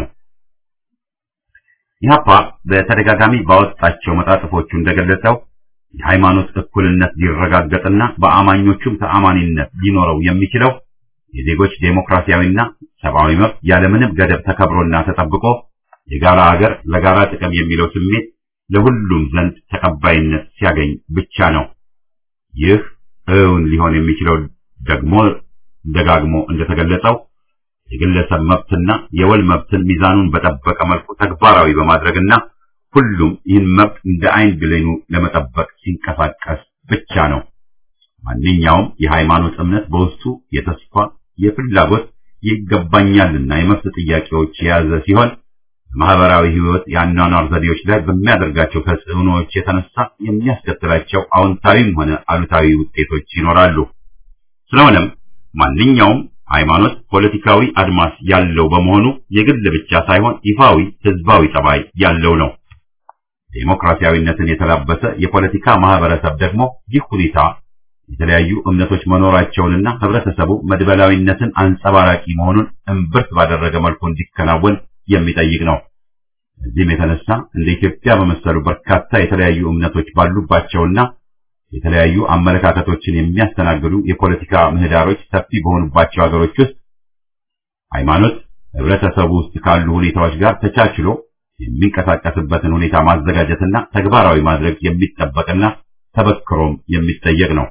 ኢህአፓ በተደጋጋሚ ባወጣቸው መጣጥፎቹ እንደገለጸው የሃይማኖት እኩልነት ሊረጋገጥና በአማኞቹም ተአማኒነት ሊኖረው የሚችለው የዜጎች ዴሞክራሲያዊና ሰብአዊ መብት ያለምንም ገደብ ተከብሮና ተጠብቆ የጋራ ሀገር ለጋራ ጥቅም የሚለው ስሜት ለሁሉም ዘንድ ተቀባይነት ሲያገኝ ብቻ ነው። ይህ እውን ሊሆን የሚችለው ደግሞ ደጋግሞ እንደተገለጸው የግለሰብ መብትና የወል መብትን ሚዛኑን በጠበቀ መልኩ ተግባራዊ በማድረግና ሁሉም ይህን መብት እንደ አይን ብሌኑ ለመጠበቅ ሲንቀሳቀስ ብቻ ነው። ማንኛውም የሃይማኖት እምነት በውስጡ የተስፋ፣ የፍላጎት፣ ይገባኛልና የመብት ጥያቄዎች የያዘ ሲሆን በማህበራዊ ህይወት የአኗኗር ዘዴዎች ላይ በሚያደርጋቸው ተጽዕኖዎች የተነሳ የሚያስከትላቸው አዎንታዊም ሆነ አሉታዊ ውጤቶች ይኖራሉ። ስለሆነም ማንኛውም ሃይማኖት ፖለቲካዊ አድማስ ያለው በመሆኑ የግል ብቻ ሳይሆን ይፋዊ ህዝባዊ ጠባይ ያለው ነው። ዴሞክራሲያዊነትን የተላበሰ የፖለቲካ ማህበረሰብ ደግሞ ይህ ሁኔታ የተለያዩ እምነቶች መኖራቸውንና ህብረተሰቡ መድበላዊነትን አንጸባራቂ መሆኑን እምብርት ባደረገ መልኩ እንዲከናወን የሚጠይቅ ነው። እዚህም የተነሳ እንደ ኢትዮጵያ በመሰሉ በርካታ የተለያዩ እምነቶች ባሉባቸውና የተለያዩ አመለካከቶችን የሚያስተናግዱ የፖለቲካ ምህዳሮች ሰፊ በሆኑባቸው ሀገሮች ውስጥ ሃይማኖት ህብረተሰቡ ውስጥ ካሉ ሁኔታዎች ጋር ተቻችሎ የሚንቀሳቀስበትን ሁኔታ ማዘጋጀትና ተግባራዊ ማድረግ የሚጠበቅና ተበክሮም የሚጠየቅ ነው።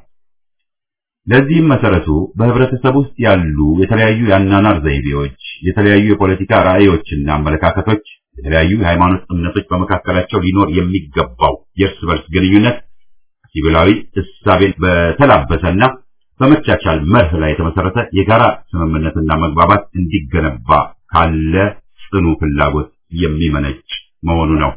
ለዚህም መሰረቱ በህብረተሰብ ውስጥ ያሉ የተለያዩ የአናናር ዘይቤዎች፣ የተለያዩ የፖለቲካ ራዕዮችና አመለካከቶች፣ የተለያዩ የሃይማኖት እምነቶች በመካከላቸው ሊኖር የሚገባው የእርስ በርስ ግንኙነት ሲቪላዊ እሳቤን በተላበሰና በመቻቻል መርህ ላይ የተመሰረተ የጋራ ስምምነትና መግባባት እንዲገነባ ካለ ጽኑ ፍላጎት የሚመነጭ መሆኑ ነው።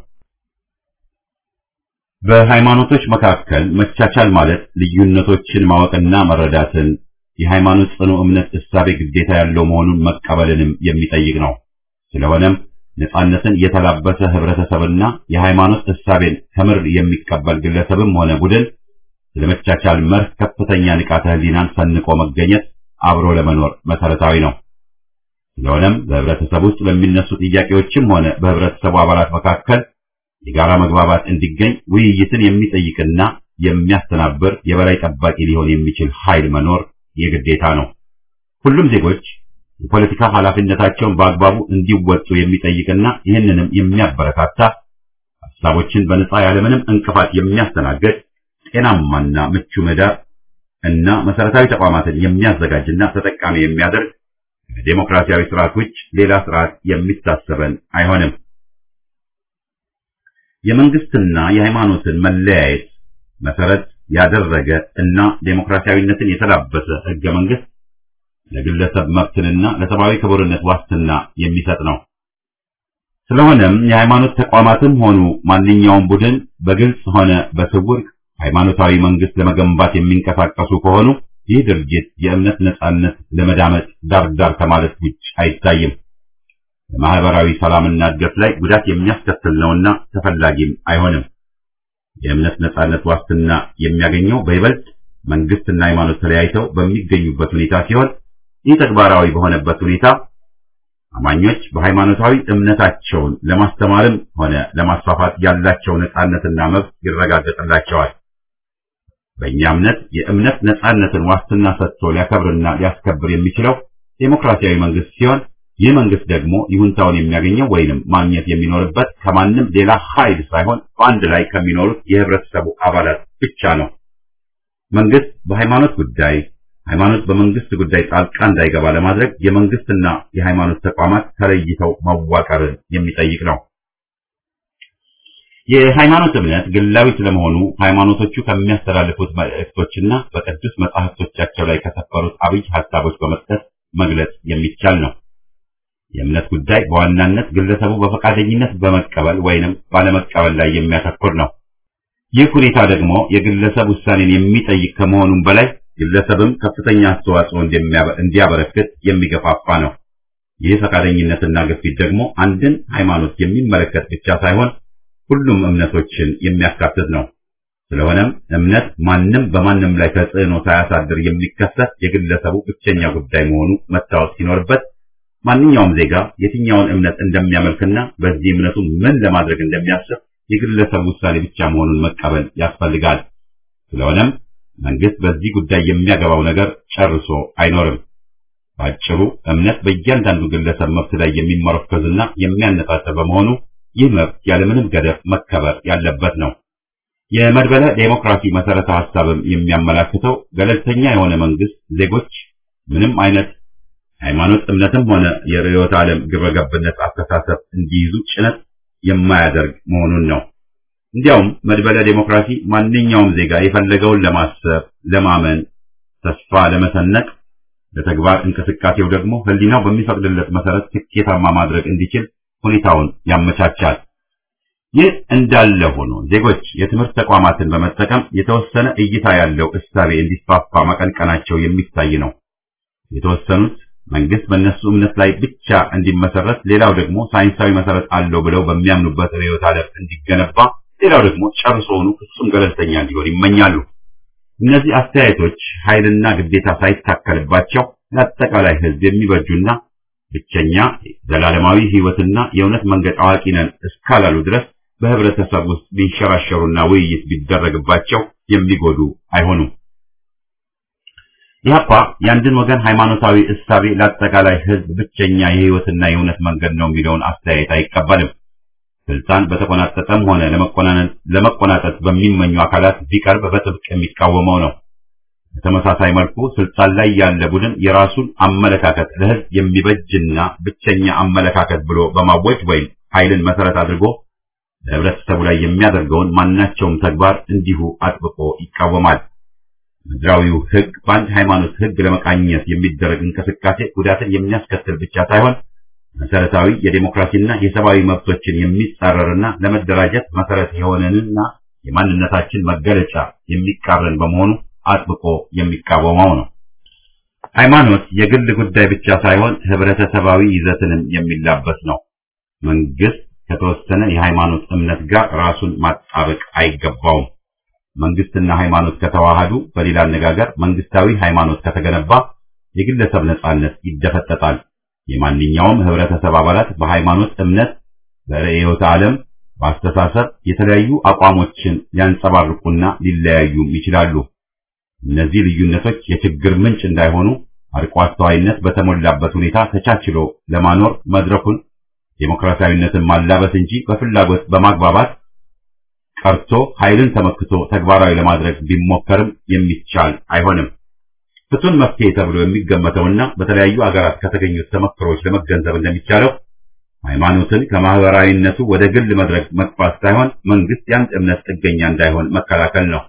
በሃይማኖቶች መካከል መቻቻል ማለት ልዩነቶችን ማወቅና መረዳትን፣ የሃይማኖት ጽኑ እምነት እሳቤ ግዴታ ያለው መሆኑን መቀበልንም የሚጠይቅ ነው። ስለሆነም ነጻነትን የተላበሰ ህብረተሰብና የሃይማኖት እሳቤን ከምር የሚቀበል ግለሰብም ሆነ ቡድን ስለመቻቻል መርህ ከፍተኛ ንቃተ ህሊናን ሰንቆ መገኘት አብሮ ለመኖር መሰረታዊ ነው። ስለሆነም በህብረተሰብ ውስጥ በሚነሱ ጥያቄዎችም ሆነ በህብረተሰቡ አባላት መካከል የጋራ መግባባት እንዲገኝ ውይይትን የሚጠይቅና የሚያስተናብር የበላይ ጠባቂ ሊሆን የሚችል ኃይል መኖር የግዴታ ነው። ሁሉም ዜጎች የፖለቲካ ኃላፊነታቸውን በአግባቡ እንዲወጡ የሚጠይቅና ይህንንም የሚያበረታታ ሀሳቦችን በነጻ ያለምንም እንቅፋት የሚያስተናግድ ጤናማና ምቹ ምህዳር እና መሰረታዊ ተቋማትን የሚያዘጋጅና ተጠቃሚ የሚያደርግ ከዴሞክራሲያዊ ስርዓት ውጭ ሌላ ስርዓት የሚታሰበን አይሆንም። የመንግስትና የሃይማኖትን መለያየት መሰረት ያደረገ እና ዴሞክራሲያዊነትን የተላበሰ ህገ መንግስት ለግለሰብ መብትንና ለሰብአዊ ክቡርነት ዋስትና የሚሰጥ ነው። ስለሆነም የሃይማኖት ተቋማትም ሆኑ ማንኛውም ቡድን በግልጽ ሆነ በስውር ሃይማኖታዊ መንግስት ለመገንባት የሚንቀሳቀሱ ከሆኑ ይህ ድርጊት የእምነት ነጻነት ለመዳመጥ ዳር ዳር ከማለት ውጭ አይታይም። በማህበራዊ ሰላምና እድገት ላይ ጉዳት የሚያስከትል ነውና ተፈላጊም አይሆንም። የእምነት ነጻነት ዋስትና የሚያገኘው በይበልጥ መንግስትና ሃይማኖት ተለያይተው በሚገኙበት ሁኔታ ሲሆን ይህ ተግባራዊ በሆነበት ሁኔታ አማኞች በሃይማኖታዊ እምነታቸውን ለማስተማርም ሆነ ለማስፋፋት ያላቸው ነጻነትና መብት ይረጋገጥላቸዋል። በእኛ እምነት የእምነት ነጻነትን ዋስትና ሰጥቶ ሊያከብርና ሊያስከብር የሚችለው ዴሞክራሲያዊ መንግስት ሲሆን ይህ መንግስት ደግሞ ይሁንታውን የሚያገኘው ወይንም ማግኘት የሚኖርበት ከማንም ሌላ ኃይል ሳይሆን በአንድ ላይ ከሚኖሩት የህብረተሰቡ አባላት ብቻ ነው። መንግስት በሃይማኖት ጉዳይ፣ ሃይማኖት በመንግስት ጉዳይ ጣልቃ እንዳይገባ ለማድረግ የመንግስትና የሃይማኖት ተቋማት ተለይተው መዋቀርን የሚጠይቅ ነው። የሃይማኖት እምነት ግላዊ ስለመሆኑ ሃይማኖቶቹ ከሚያስተላልፉት መልእክቶችና በቅዱስ መጻሕፍቶቻቸው ላይ ከሰፈሩት አብይ ሐሳቦች በመስጠት መግለጽ የሚቻል ነው። የእምነት ጉዳይ በዋናነት ግለሰቡ በፈቃደኝነት በመቀበል ወይንም ባለመቀበል ላይ የሚያተኩር ነው። ይህ ሁኔታ ደግሞ የግለሰብ ውሳኔን የሚጠይቅ ከመሆኑም በላይ ግለሰብም ከፍተኛ አስተዋጽኦ እንዲያበረክት የሚገፋፋ ነው። ይህ ፈቃደኝነትና ግፊት ደግሞ አንድን ሃይማኖት የሚመለከት ብቻ ሳይሆን ሁሉም እምነቶችን የሚያካትት ነው። ስለሆነም እምነት ማንም በማንም ላይ ተጽዕኖ ሳያሳድር የሚከሰት የግለሰቡ ብቸኛ ጉዳይ መሆኑ መታወቅ ሲኖርበት ማንኛውም ዜጋ የትኛውን እምነት እንደሚያመልክና በዚህ እምነቱ ምን ለማድረግ እንደሚያስብ የግለሰብ ውሳኔ ብቻ መሆኑን መቀበል ያስፈልጋል። ስለሆነም መንግስት በዚህ ጉዳይ የሚያገባው ነገር ጨርሶ አይኖርም። ባጭሩ እምነት በእያንዳንዱ ግለሰብ መብት ላይ የሚመረኮዝና የሚያነጣጥር በመሆኑ ይህ መብት ያለምንም ገደብ መከበር ያለበት ነው። የመድበለ ዴሞክራሲ መሰረተ ሐሳብም የሚያመላክተው ገለልተኛ የሆነ መንግስት ዜጎች ምንም አይነት ሃይማኖት፣ እምነትም ሆነ የርዕዮተ ዓለም ግብረገብነት አስተሳሰብ እንዲይዙ ጭነት የማያደርግ መሆኑን ነው። እንዲያውም መድበለ ዴሞክራሲ ማንኛውም ዜጋ የፈለገውን ለማሰብ፣ ለማመን፣ ተስፋ ለመሰነቅ፣ ለተግባር እንቅስቃሴው ደግሞ ህሊናው በሚፈቅድለት መሰረት ስኬታማ ማድረግ እንዲችል ሁኔታውን ያመቻቻል። ይህ እንዳለ ሆኖ ዜጎች የትምህርት ተቋማትን በመጠቀም የተወሰነ እይታ ያለው እሳቤ እንዲስፋፋ መቀንቀናቸው የሚታይ ነው። የተወሰኑት መንግስት በእነሱ እምነት ላይ ብቻ እንዲመሰረት፣ ሌላው ደግሞ ሳይንሳዊ መሰረት አለው ብለው በሚያምኑበት ርዕዮተ ዓለም እንዲገነባ፣ ሌላው ደግሞ ጨርሶውኑ ፍጹም ገለልተኛ እንዲሆን ይመኛሉ። እነዚህ አስተያየቶች ኃይልና ግዴታ ሳይታከልባቸው ለአጠቃላይ ህዝብ የሚበጁና ብቸኛ ዘላለማዊ ህይወትና የእውነት መንገድ አዋቂ ነን እስካላሉ ድረስ በህብረተሰብ ውስጥ ቢንሸራሸሩና ውይይት ቢደረግባቸው የሚጎዱ አይሆኑም። ኢህአፓ የአንድን ወገን ሃይማኖታዊ እሳቤ ለአጠቃላይ ህዝብ ብቸኛ የህይወትና የእውነት መንገድ ነው የሚለውን አስተያየት አይቀበልም። ስልጣን በተቆናጠጠም ሆነ ለመቆናጠጥ በሚመኙ አካላት ቢቀርብ በጥብቅ የሚቃወመው ነው። በተመሳሳይ መልኩ ስልጣን ላይ ያለ ቡድን የራሱን አመለካከት ለህዝብ የሚበጅና ብቸኛ አመለካከት ብሎ በማወጅ ወይም ኃይልን መሰረት አድርጎ በህብረተሰቡ ላይ የሚያደርገውን ማናቸውም ተግባር እንዲሁ አጥብቆ ይቃወማል። ምድራዊው ህግ በአንድ ሃይማኖት ህግ ለመቃኘት የሚደረግ እንቅስቃሴ ጉዳትን የሚያስከትል ብቻ ሳይሆን መሰረታዊ የዴሞክራሲና የሰብአዊ መብቶችን የሚጻረርና ለመደራጀት መሰረት የሆነንና የማንነታችን መገለጫ የሚቃረን በመሆኑ አጥብቆ የሚቃወመው ነው። ሃይማኖት የግል ጉዳይ ብቻ ሳይሆን ህብረተሰባዊ ይዘትንም የሚላበስ ነው። መንግስት ከተወሰነ የሃይማኖት እምነት ጋር ራሱን ማጣበቅ አይገባውም። መንግስትና ሃይማኖት ከተዋሃዱ፣ በሌላ አነጋገር መንግስታዊ ሃይማኖት ከተገነባ የግለሰብ ነጻነት ይደፈጠጣል። የማንኛውም ህብረተሰብ አባላት በሃይማኖት እምነት፣ በርዕዮተ ዓለም፣ በአስተሳሰብ የተለያዩ አቋሞችን ሊያንጸባርቁና ሊለያዩም ይችላሉ። እነዚህ ልዩነቶች የችግር ምንጭ እንዳይሆኑ አርቆ አስተዋይነት በተሞላበት ሁኔታ ተቻችሎ ለማኖር መድረኩን ዴሞክራሲያዊነትን ማላበስ እንጂ በፍላጎት በማግባባት ቀርቶ ኃይልን ተመክቶ ተግባራዊ ለማድረግ ቢሞከርም የሚቻል አይሆንም። ፍቱን መፍትሄ ተብሎ የሚገመተውና በተለያዩ አገራት ከተገኙት ተመክሮች ለመገንዘብ እንደሚቻለው ሃይማኖትን ከማህበራዊነቱ ወደ ግል መድረክ መግፋት ሳይሆን መንግስት የአንድ እምነት ጥገኛ እንዳይሆን መከላከል ነው።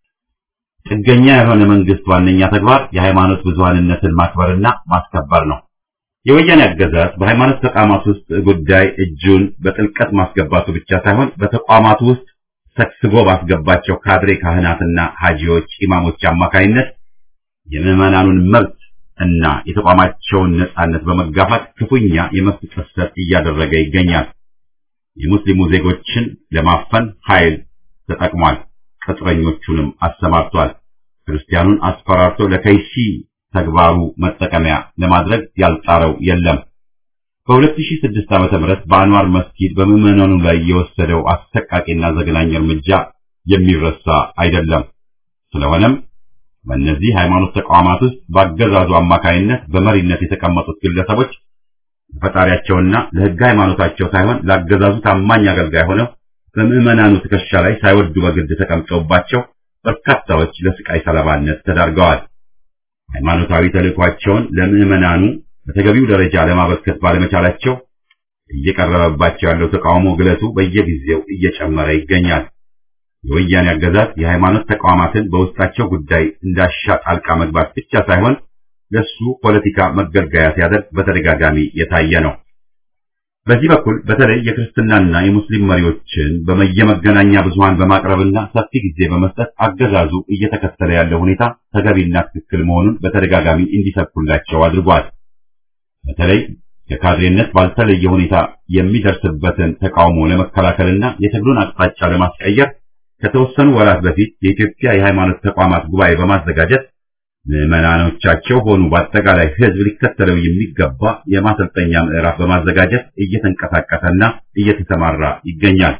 ጥገኛ የሆነ መንግስት ዋነኛ ተግባር የሃይማኖት ብዙሃንነትን ማክበርና ማስከበር ነው። የወያኔ አገዛዝ በሃይማኖት ተቋማት ውስጥ ጉዳይ እጁን በጥልቀት ማስገባቱ ብቻ ሳይሆን በተቋማቱ ውስጥ ሰክስጎ ባስገባቸው ካድሬ ካህናትና ሀጂዎች፣ ኢማሞች አማካይነት የምዕመናኑን መብት እና የተቋማቸውን ነጻነት በመጋፋት ክፉኛ የመብት ጥሰት እያደረገ ይገኛል። የሙስሊሙ ዜጎችን ለማፈን ኃይል ተጠቅሟል። ቅጥረኞቹንም አሰማርቷል። ክርስቲያኑን አስፈራርቶ ለከይሲ ተግባሩ መጠቀሚያ ለማድረግ ያልጣረው የለም። በ2006 ዓመተ ምህረት በአንዋር መስጊድ በምዕመናኑ ላይ የወሰደው አሰቃቂና ዘግናኝ እርምጃ የሚረሳ አይደለም። ስለሆነም በእነዚህ ሃይማኖት ተቋማት ውስጥ በአገዛዙ አማካይነት በመሪነት የተቀመጡት ግለሰቦች ለፈጣሪያቸውና ለሕገ ሃይማኖታቸው ሳይሆን ለአገዛዙ ታማኝ አገልጋይ ሆነው በምዕመናኑ ትከሻ ላይ ሳይወዱ በግድ ተቀምጠውባቸው በርካታዎች ለስቃይ ሰለባነት ተዳርገዋል። ሃይማኖታዊ ተልዕኳቸውን ለምዕመናኑ በተገቢው ደረጃ ለማበርከት ባለመቻላቸው እየቀረበባቸው ያለው ተቃውሞ ግለቱ በየጊዜው እየጨመረ ይገኛል። የወያኔ አገዛዝ የሃይማኖት ተቋማትን በውስጣቸው ጉዳይ እንዳሻ ጣልቃ መግባት ብቻ ሳይሆን ለሱ ፖለቲካ መገልገያ ሲያደርግ በተደጋጋሚ የታየ ነው። በዚህ በኩል በተለይ የክርስትናና የሙስሊም መሪዎችን በየመገናኛ ብዙሃን በማቅረብና ሰፊ ጊዜ በመስጠት አገዛዙ እየተከተለ ያለው ሁኔታ ተገቢና ትክክል መሆኑን በተደጋጋሚ እንዲሰብኩላቸው አድርጓል። በተለይ የካድሬነት ባልተለየ ሁኔታ የሚደርስበትን ተቃውሞ ለመከላከልና የትግሉን አቅጣጫ ለማስቀየር ከተወሰኑ ወራት በፊት የኢትዮጵያ የሃይማኖት ተቋማት ጉባኤ በማዘጋጀት ምዕመናኖቻቸው ሆኑ በአጠቃላይ ሕዝብ ሊከተለው የሚገባ የማሰልጠኛ ምዕራፍ በማዘጋጀት እየተንቀሳቀሰና እየተሰማራ ይገኛል።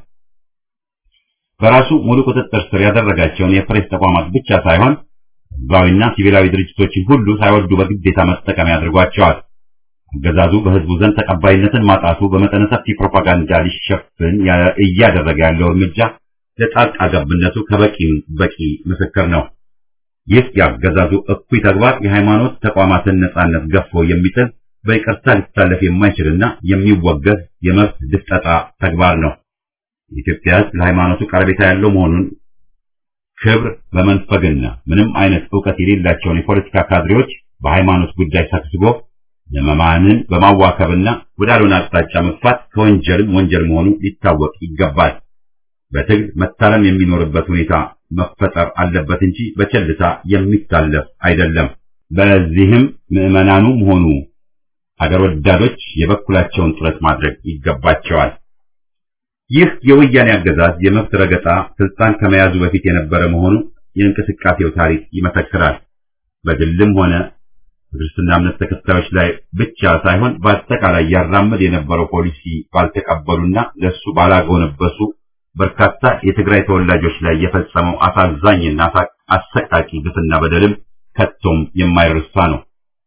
በራሱ ሙሉ ቁጥጥር ስር ያደረጋቸውን የፕሬስ ተቋማት ብቻ ሳይሆን ሕዝባዊና ሲቪላዊ ድርጅቶችን ሁሉ ሳይወዱ በግዴታ መጠቀሚያ አድርጓቸዋል። አገዛዙ በሕዝቡ ዘንድ ተቀባይነትን ማጣቱ በመጠነ ሰፊ ፕሮፓጋንዳ ሊሸፍን እያደረገ ያለው እርምጃ ለጣልቃ ገብነቱ ከበቂ በቂ ምስክር ነው። ይህ የአገዛዙ እኩይ ተግባር የሃይማኖት ተቋማትን ነጻነት ገፎ የሚጥል በይቅርታ ሊታለፍ የማይችልና የሚወገዝ የመብት ድፍጠጣ ተግባር ነው። የኢትዮጵያ ሕዝብ ለሃይማኖቱ ቀረቤታ ያለው መሆኑን ክብር በመንፈግና ምንም አይነት ዕውቀት የሌላቸውን የፖለቲካ ካድሬዎች በሃይማኖት ጉዳይ ሰብስቦ ምዕመናንን በማዋከብና ወዳልሆነ አቅጣጫ መግፋት ከወንጀልም ወንጀል መሆኑ ሊታወቅ ይገባል። በትግል መታረም የሚኖርበት ሁኔታ መፈጠር አለበት እንጂ በቸልታ የሚታለፍ አይደለም። በዚህም ምዕመናኑም ሆኑ አገር ወዳዶች የበኩላቸውን ጥረት ማድረግ ይገባቸዋል። ይህ የወያኔ አገዛዝ የመብት ረገጣ ስልጣን ከመያዙ በፊት የነበረ መሆኑ የእንቅስቃሴው ታሪክ ይመሰክራል። በግልም ሆነ በክርስትና እምነት ተከታዮች ላይ ብቻ ሳይሆን በአጠቃላይ ያራምድ የነበረው ፖሊሲ ባልተቀበሉና ለሱ ባላጎነበሱ በርካታ የትግራይ ተወላጆች ላይ የፈጸመው አሳዛኝና አሰቃቂ ግፍና በደልም ከቶም የማይረሳ ነው።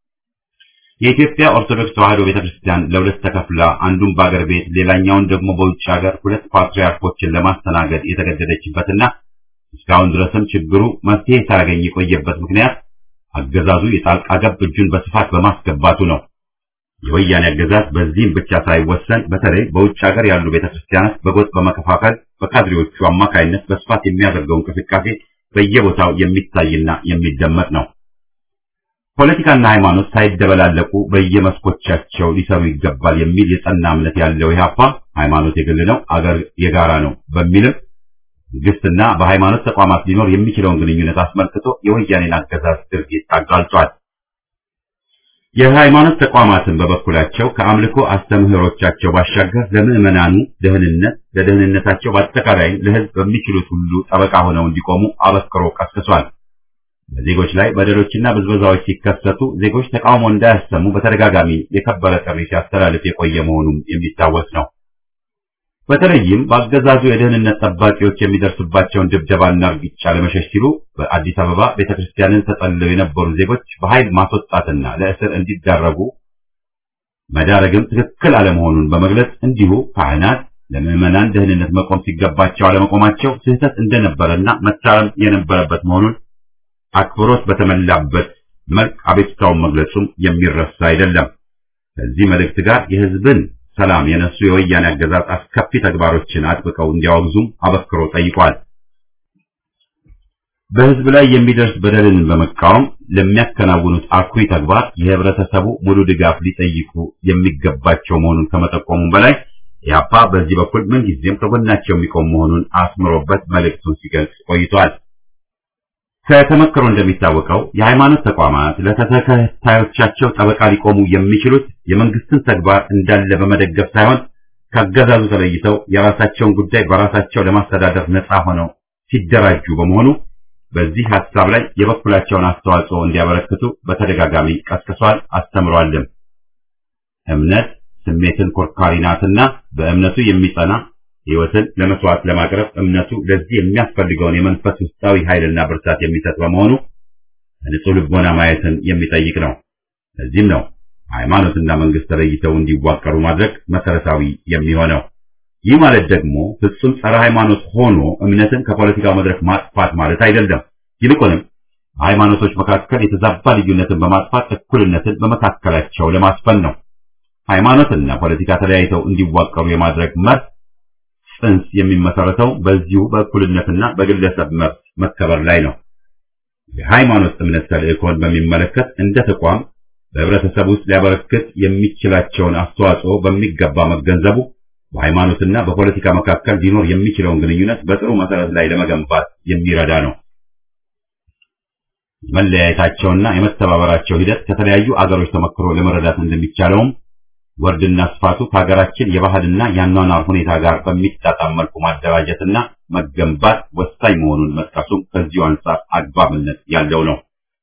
የኢትዮጵያ ኦርቶዶክስ ተዋሕዶ ቤተክርስቲያን ለሁለት ተከፍላ አንዱን በአገር ቤት ሌላኛውን ደግሞ በውጭ ሀገር ሁለት ፓትርያርኮችን ለማስተናገድ የተገደደችበትና እስካሁን ድረስም ችግሩ መፍትሄ ሳያገኝ የቆየበት ምክንያት አገዛዙ የጣልቃ ገብ እጁን በስፋት በማስገባቱ ነው። የወያኔ አገዛዝ በዚህም ብቻ ሳይወሰን በተለይ በውጭ ሀገር ያሉ ቤተክርስቲያናት በጎጥ በመከፋፈል በካድሬዎቹ አማካይነት በስፋት የሚያደርገው እንቅስቃሴ በየቦታው የሚታይና የሚደመጥ ነው። ፖለቲካና ሃይማኖት ሳይደበላለቁ በየመስኮቻቸው ሊሰሩ ይገባል የሚል የጸና እምነት ያለው ኢህአፓ ሃይማኖት የግል ነው፣ አገር የጋራ ነው በሚልም መንግስትና በሃይማኖት ተቋማት ሊኖር የሚችለውን ግንኙነት አስመልክቶ የወያኔን አገዛዝ ድርጊት አጋልጧል። የሃይማኖት ተቋማትን በበኩላቸው ከአምልኮ አስተምህሮቻቸው ባሻገር ለምዕመናኑ ደህንነት፣ ለደህንነታቸው በአጠቃላይ ለህዝብ በሚችሉት ሁሉ ጠበቃ ሆነው እንዲቆሙ አበክሮ ቀስቅሷል። በዜጎች ላይ በደሎችና ብዝበዛዎች ሲከሰቱ ዜጎች ተቃውሞ እንዳያሰሙ በተደጋጋሚ የከበረ ጥሪ ሲያስተላልፍ የቆየ መሆኑም የሚታወስ ነው። በተለይም በአገዛዙ የደህንነት ጠባቂዎች የሚደርስባቸውን ድብደባና እርግጫ ለመሸሽ ሲሉ በአዲስ አበባ ቤተክርስቲያንን ተጠልለው የነበሩ ዜጎች በኃይል ማስወጣትና ለእስር እንዲዳረጉ መዳረግም ትክክል አለመሆኑን በመግለጽ እንዲሁ ካህናት ለምዕመናን ደህንነት መቆም ሲገባቸው አለመቆማቸው ስህተት እንደነበረና መታረም የነበረበት መሆኑን አክብሮት በተሞላበት መልክ አቤቱታውን መግለጹም የሚረሳ አይደለም። ከዚህ መልእክት ጋር የህዝብን ሰላም የነሱ የወያኔ አገዛዝ አስከፊ ተግባሮችን አጥብቀው እንዲያወግዙም አበክሮ ጠይቋል። በህዝብ ላይ የሚደርስ በደልን በመቃወም ለሚያከናውኑት አኩሪ ተግባር የህብረተሰቡ ሙሉ ድጋፍ ሊጠይቁ የሚገባቸው መሆኑን ከመጠቆሙም በላይ ኢህአፓ በዚህ በኩል ምንጊዜም ከጎናቸው የሚቆም መሆኑን አስምሮበት መልእክቱን ሲገልጽ ቆይቷል። ከተመክሮ እንደሚታወቀው የሃይማኖት ተቋማት ለተከታዮቻቸው ጠበቃ ሊቆሙ የሚችሉት የመንግስትን ተግባር እንዳለ በመደገፍ ሳይሆን ከአገዛዙ ተለይተው የራሳቸውን ጉዳይ በራሳቸው ለማስተዳደር ነፃ ሆነው ሲደራጁ በመሆኑ በዚህ ሐሳብ ላይ የበኩላቸውን አስተዋጽኦ እንዲያበረክቱ በተደጋጋሚ ቀስቅሷል፣ አስተምሯልም። እምነት፣ ስሜትን ኮርካሪ ናትና በእምነቱ የሚጸና ሕይወትን ለመስዋዕት ለማቅረብ እምነቱ ለዚህ የሚያስፈልገውን የመንፈስ ውስጣዊ ኃይልና ብርታት የሚሰጥ በመሆኑ ንጹሕ ልቦና ማየትን የሚጠይቅ ነው። ለዚህም ነው ሃይማኖትና መንግስት ተለይተው እንዲዋቀሩ ማድረግ መሰረታዊ የሚሆነው። ይህ ማለት ደግሞ ፍጹም ጸረ ሃይማኖት ሆኖ እምነትን ከፖለቲካው መድረክ ማጥፋት ማለት አይደለም። ይልቁንም በሃይማኖቶች መካከል የተዛባ ልዩነትን በማጥፋት እኩልነትን በመካከላቸው ለማስፈን ነው። ሃይማኖትና ፖለቲካ ተለያይተው እንዲዋቀሩ የማድረግ መብት ጽንስ የሚመሰረተው በዚሁ በእኩልነትና በግለሰብ መብት መከበር ላይ ነው። የሃይማኖት እምነት ተልእኮን በሚመለከት እንደ ተቋም በህብረተሰብ ውስጥ ሊያበረክት የሚችላቸውን አስተዋጽኦ በሚገባ መገንዘቡ በሃይማኖትና በፖለቲካ መካከል ሊኖር የሚችለውን ግንኙነት በጥሩ መሰረት ላይ ለመገንባት የሚረዳ ነው። የመለያየታቸውና የመተባበራቸው ሂደት ከተለያዩ አገሮች ተመክሮ ለመረዳት እንደሚቻለውም ወርድና ስፋቱ ከሀገራችን የባህልና የአኗኗር ሁኔታ ጋር በሚጣጣም መልኩ ማደራጀትና መገንባት ወሳኝ መሆኑን መጥቀሱም ከዚሁ አንጻር አግባብነት ያለው ነው።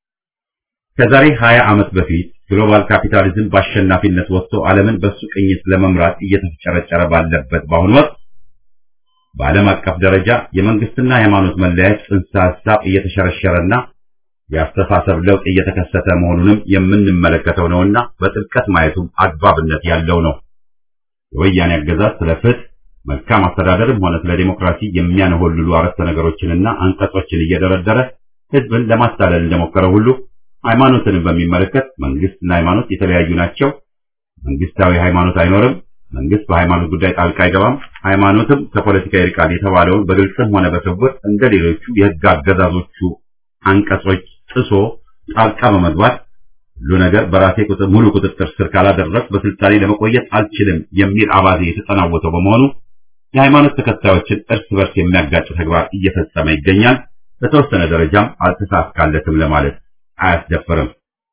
ከዛሬ 20 ዓመት በፊት ግሎባል ካፒታሊዝም በአሸናፊነት ወጥቶ ዓለምን በሱ ቅኝት ለመምራት እየተፍጨረጨረ ባለበት በአሁኑ ወቅት በዓለም አቀፍ ደረጃ የመንግስትና የሃይማኖት መለያየት ጽንሰ ሐሳብ እየተሸረሸረና የአስተሳሰብ ለውጥ እየተከሰተ መሆኑንም የምንመለከተው ነውና በጥልቀት ማየቱም አግባብነት ያለው ነው። የወያኔ አገዛዝ ስለ ፍትህ፣ መልካም አስተዳደርም ሆነ ስለ ዲሞክራሲ የሚያነሆልሉ አረፍተ ነገሮችንና አንቀጾችን እየደረደረ ህዝብን ለማታለል እንደሞከረ ሁሉ ሃይማኖትንም በሚመለከት መንግስትና ሃይማኖት የተለያዩ ናቸው፣ መንግስታዊ ሃይማኖት አይኖርም፣ መንግስት በሃይማኖት ጉዳይ ጣልቃ አይገባም፣ ሃይማኖትም ከፖለቲካ ይርቃል የተባለውን በግልጽም ሆነ በስውር እንደ ሌሎቹ የህግ አገዛዞቹ አንቀጾች ጥሶ ጣልቃ በመግባት ሁሉ ነገር በራሴ ቁጥር ሙሉ ቁጥጥር ስር ካላደረግ በስልጣኔ ለመቆየት አልችልም የሚል አባዜ የተጠናወተው በመሆኑ የሃይማኖት ተከታዮችን እርስ በርስ የሚያጋጭ ተግባር እየፈጸመ ይገኛል። በተወሰነ ደረጃም አልተሳካለትም ለማለት አያስደፍርም።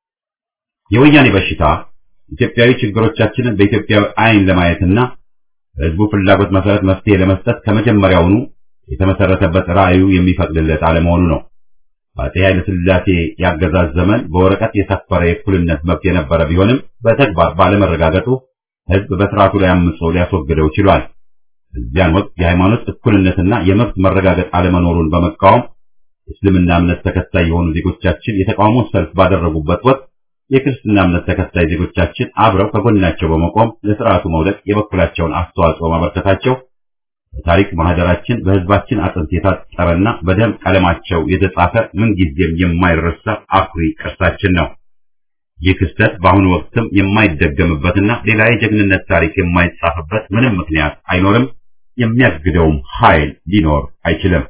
የወያኔ በሽታ ኢትዮጵያዊ ችግሮቻችንን በኢትዮጵያዊ አይን ለማየትና በህዝቡ ፍላጎት መሰረት መፍትሄ ለመስጠት ከመጀመሪያውኑ የተመሰረተበት ራዕዩ የሚፈቅድለት አለመሆኑ ነው። በአፄ ኃይለ ሥላሴ ያገዛዝ ዘመን በወረቀት የሰፈረ የእኩልነት መብት የነበረ ቢሆንም በተግባር ባለመረጋገጡ ህዝብ በስርዓቱ ላይ አምጾ ሊያስወግደው ችሏል። እዚያን ወቅት የሃይማኖት እኩልነትና የመብት መረጋገጥ አለመኖሩን በመቃወም የእስልምና እምነት ተከታይ የሆኑ ዜጎቻችን የተቃውሞ ሰልፍ ባደረጉበት ወቅት የክርስትና እምነት ተከታይ ዜጎቻችን አብረው ከጎናቸው በመቆም ለስርዓቱ መውደቅ የበኩላቸውን አስተዋጽኦ ማበርከታቸው በታሪክ ማህደራችን በህዝባችን አጥንት የታጠረና በደም ቀለማቸው የተጻፈ ምንጊዜም የማይረሳ አኩሪ ቅርሳችን ነው። ይህ ክስተት በአሁኑ ወቅትም የማይደገምበትና ሌላ የጀግንነት ታሪክ የማይጻፍበት ምንም ምክንያት አይኖርም፣ የሚያግደውም ኃይል ሊኖር አይችልም።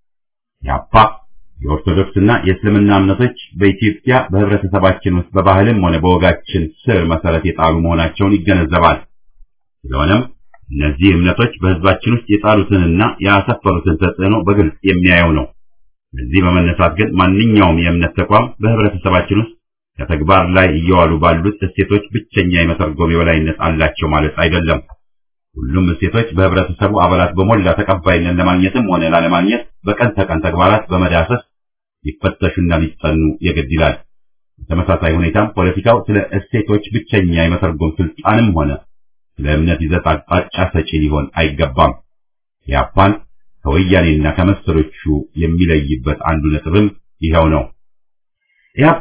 ያፓ የኦርቶዶክስና የእስልምና እምነቶች በኢትዮጵያ በህብረተሰባችን ውስጥ በባህልም ሆነ በወጋችን ስር መሰረት የጣሉ መሆናቸውን ይገነዘባል። ስለሆነም እነዚህ እምነቶች በህዝባችን ውስጥ የጣሉትንና ያሰፈሩትን ተጽዕኖ በግልጽ የሚያየው ነው። እዚህ በመነሳት ግን ማንኛውም የእምነት ተቋም በህብረተሰባችን ውስጥ ከተግባር ላይ እየዋሉ ባሉት እሴቶች ብቸኛ የመተርጎም የበላይነት አላቸው ማለት አይደለም። ሁሉም እሴቶች በህብረተሰቡ አባላት በሞላ ተቀባይነት ለማግኘትም ሆነ ላለማግኘት በቀን ተቀን ተግባራት በመዳሰስ ሊፈተሹና ሊጠኑ የግድ ይላል። በተመሳሳይ ሁኔታም ፖለቲካው ስለ እሴቶች ብቸኛ የመተርጎም ስልጣንም ሆነ ስለ እምነት ይዘት አቅጣጫ ሰጪ ሊሆን አይገባም። ያፓን ከወያኔና ከመሰሎቹ የሚለይበት አንዱ ነጥብም ይኸው ነው። ኢህአፓ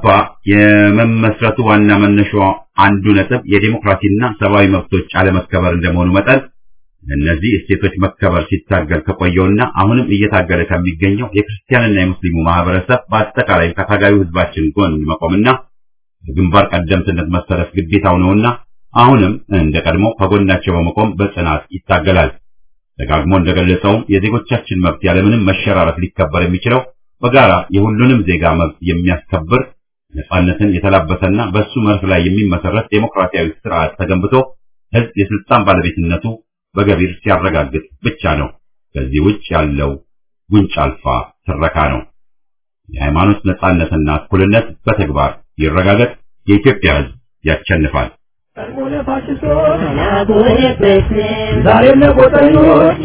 የመመስረቱ ዋና መነሻው አንዱ ነጥብ የዴሞክራሲና ሰብአዊ መብቶች አለመከበር እንደመሆኑ መጠን እነዚህ እሴቶች መከበር ሲታገል ከቆየውና አሁንም እየታገለ ከሚገኘው የክርስቲያንና የሙስሊሙ ማህበረሰብ በአጠቃላይ ከታጋዩ ህዝባችን ጎን መቆምና በግንባር ቀደምትነት መሰረት ግዴታው ነውና አሁንም እንደ ቀድሞ ከጎናቸው በመቆም በጽናት ይታገላል። ደጋግሞ እንደገለጸውም የዜጎቻችን መብት ያለምንም መሸራረፍ ሊከበር የሚችለው በጋራ የሁሉንም ዜጋ መብት የሚያስከብር ነጻነትን የተላበሰና በሱ መርህ ላይ የሚመሰረት ዴሞክራሲያዊ ስርዓት ተገንብቶ ህዝብ የስልጣን ባለቤትነቱ በገቢር ሲያረጋግጥ ብቻ ነው። ከዚህ ውጭ ያለው ጉንጭ አልፋ ትረካ ነው። የሃይማኖት ነጻነትና እኩልነት በተግባር ይረጋገጥ። የኢትዮጵያ ህዝብ ያሸንፋል። ዛሬም ለቆጠኞች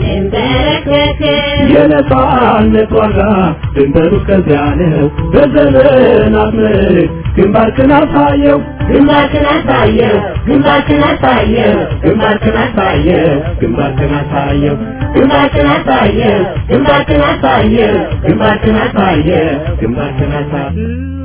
የነጻነት ዋጋ ድንበሩ ከዚያ ነው። በዘመናት ምርክ ግንባርክን አሳየው ግንባርክን አሳየው ግንባርክን አሳየው ግንባርክን አሳየው ግንባርክን አሳየው ግንባርክን አሳየው ግንባርክን አሳየው ግንባርክን አሳየው ግንባርክን አሳየው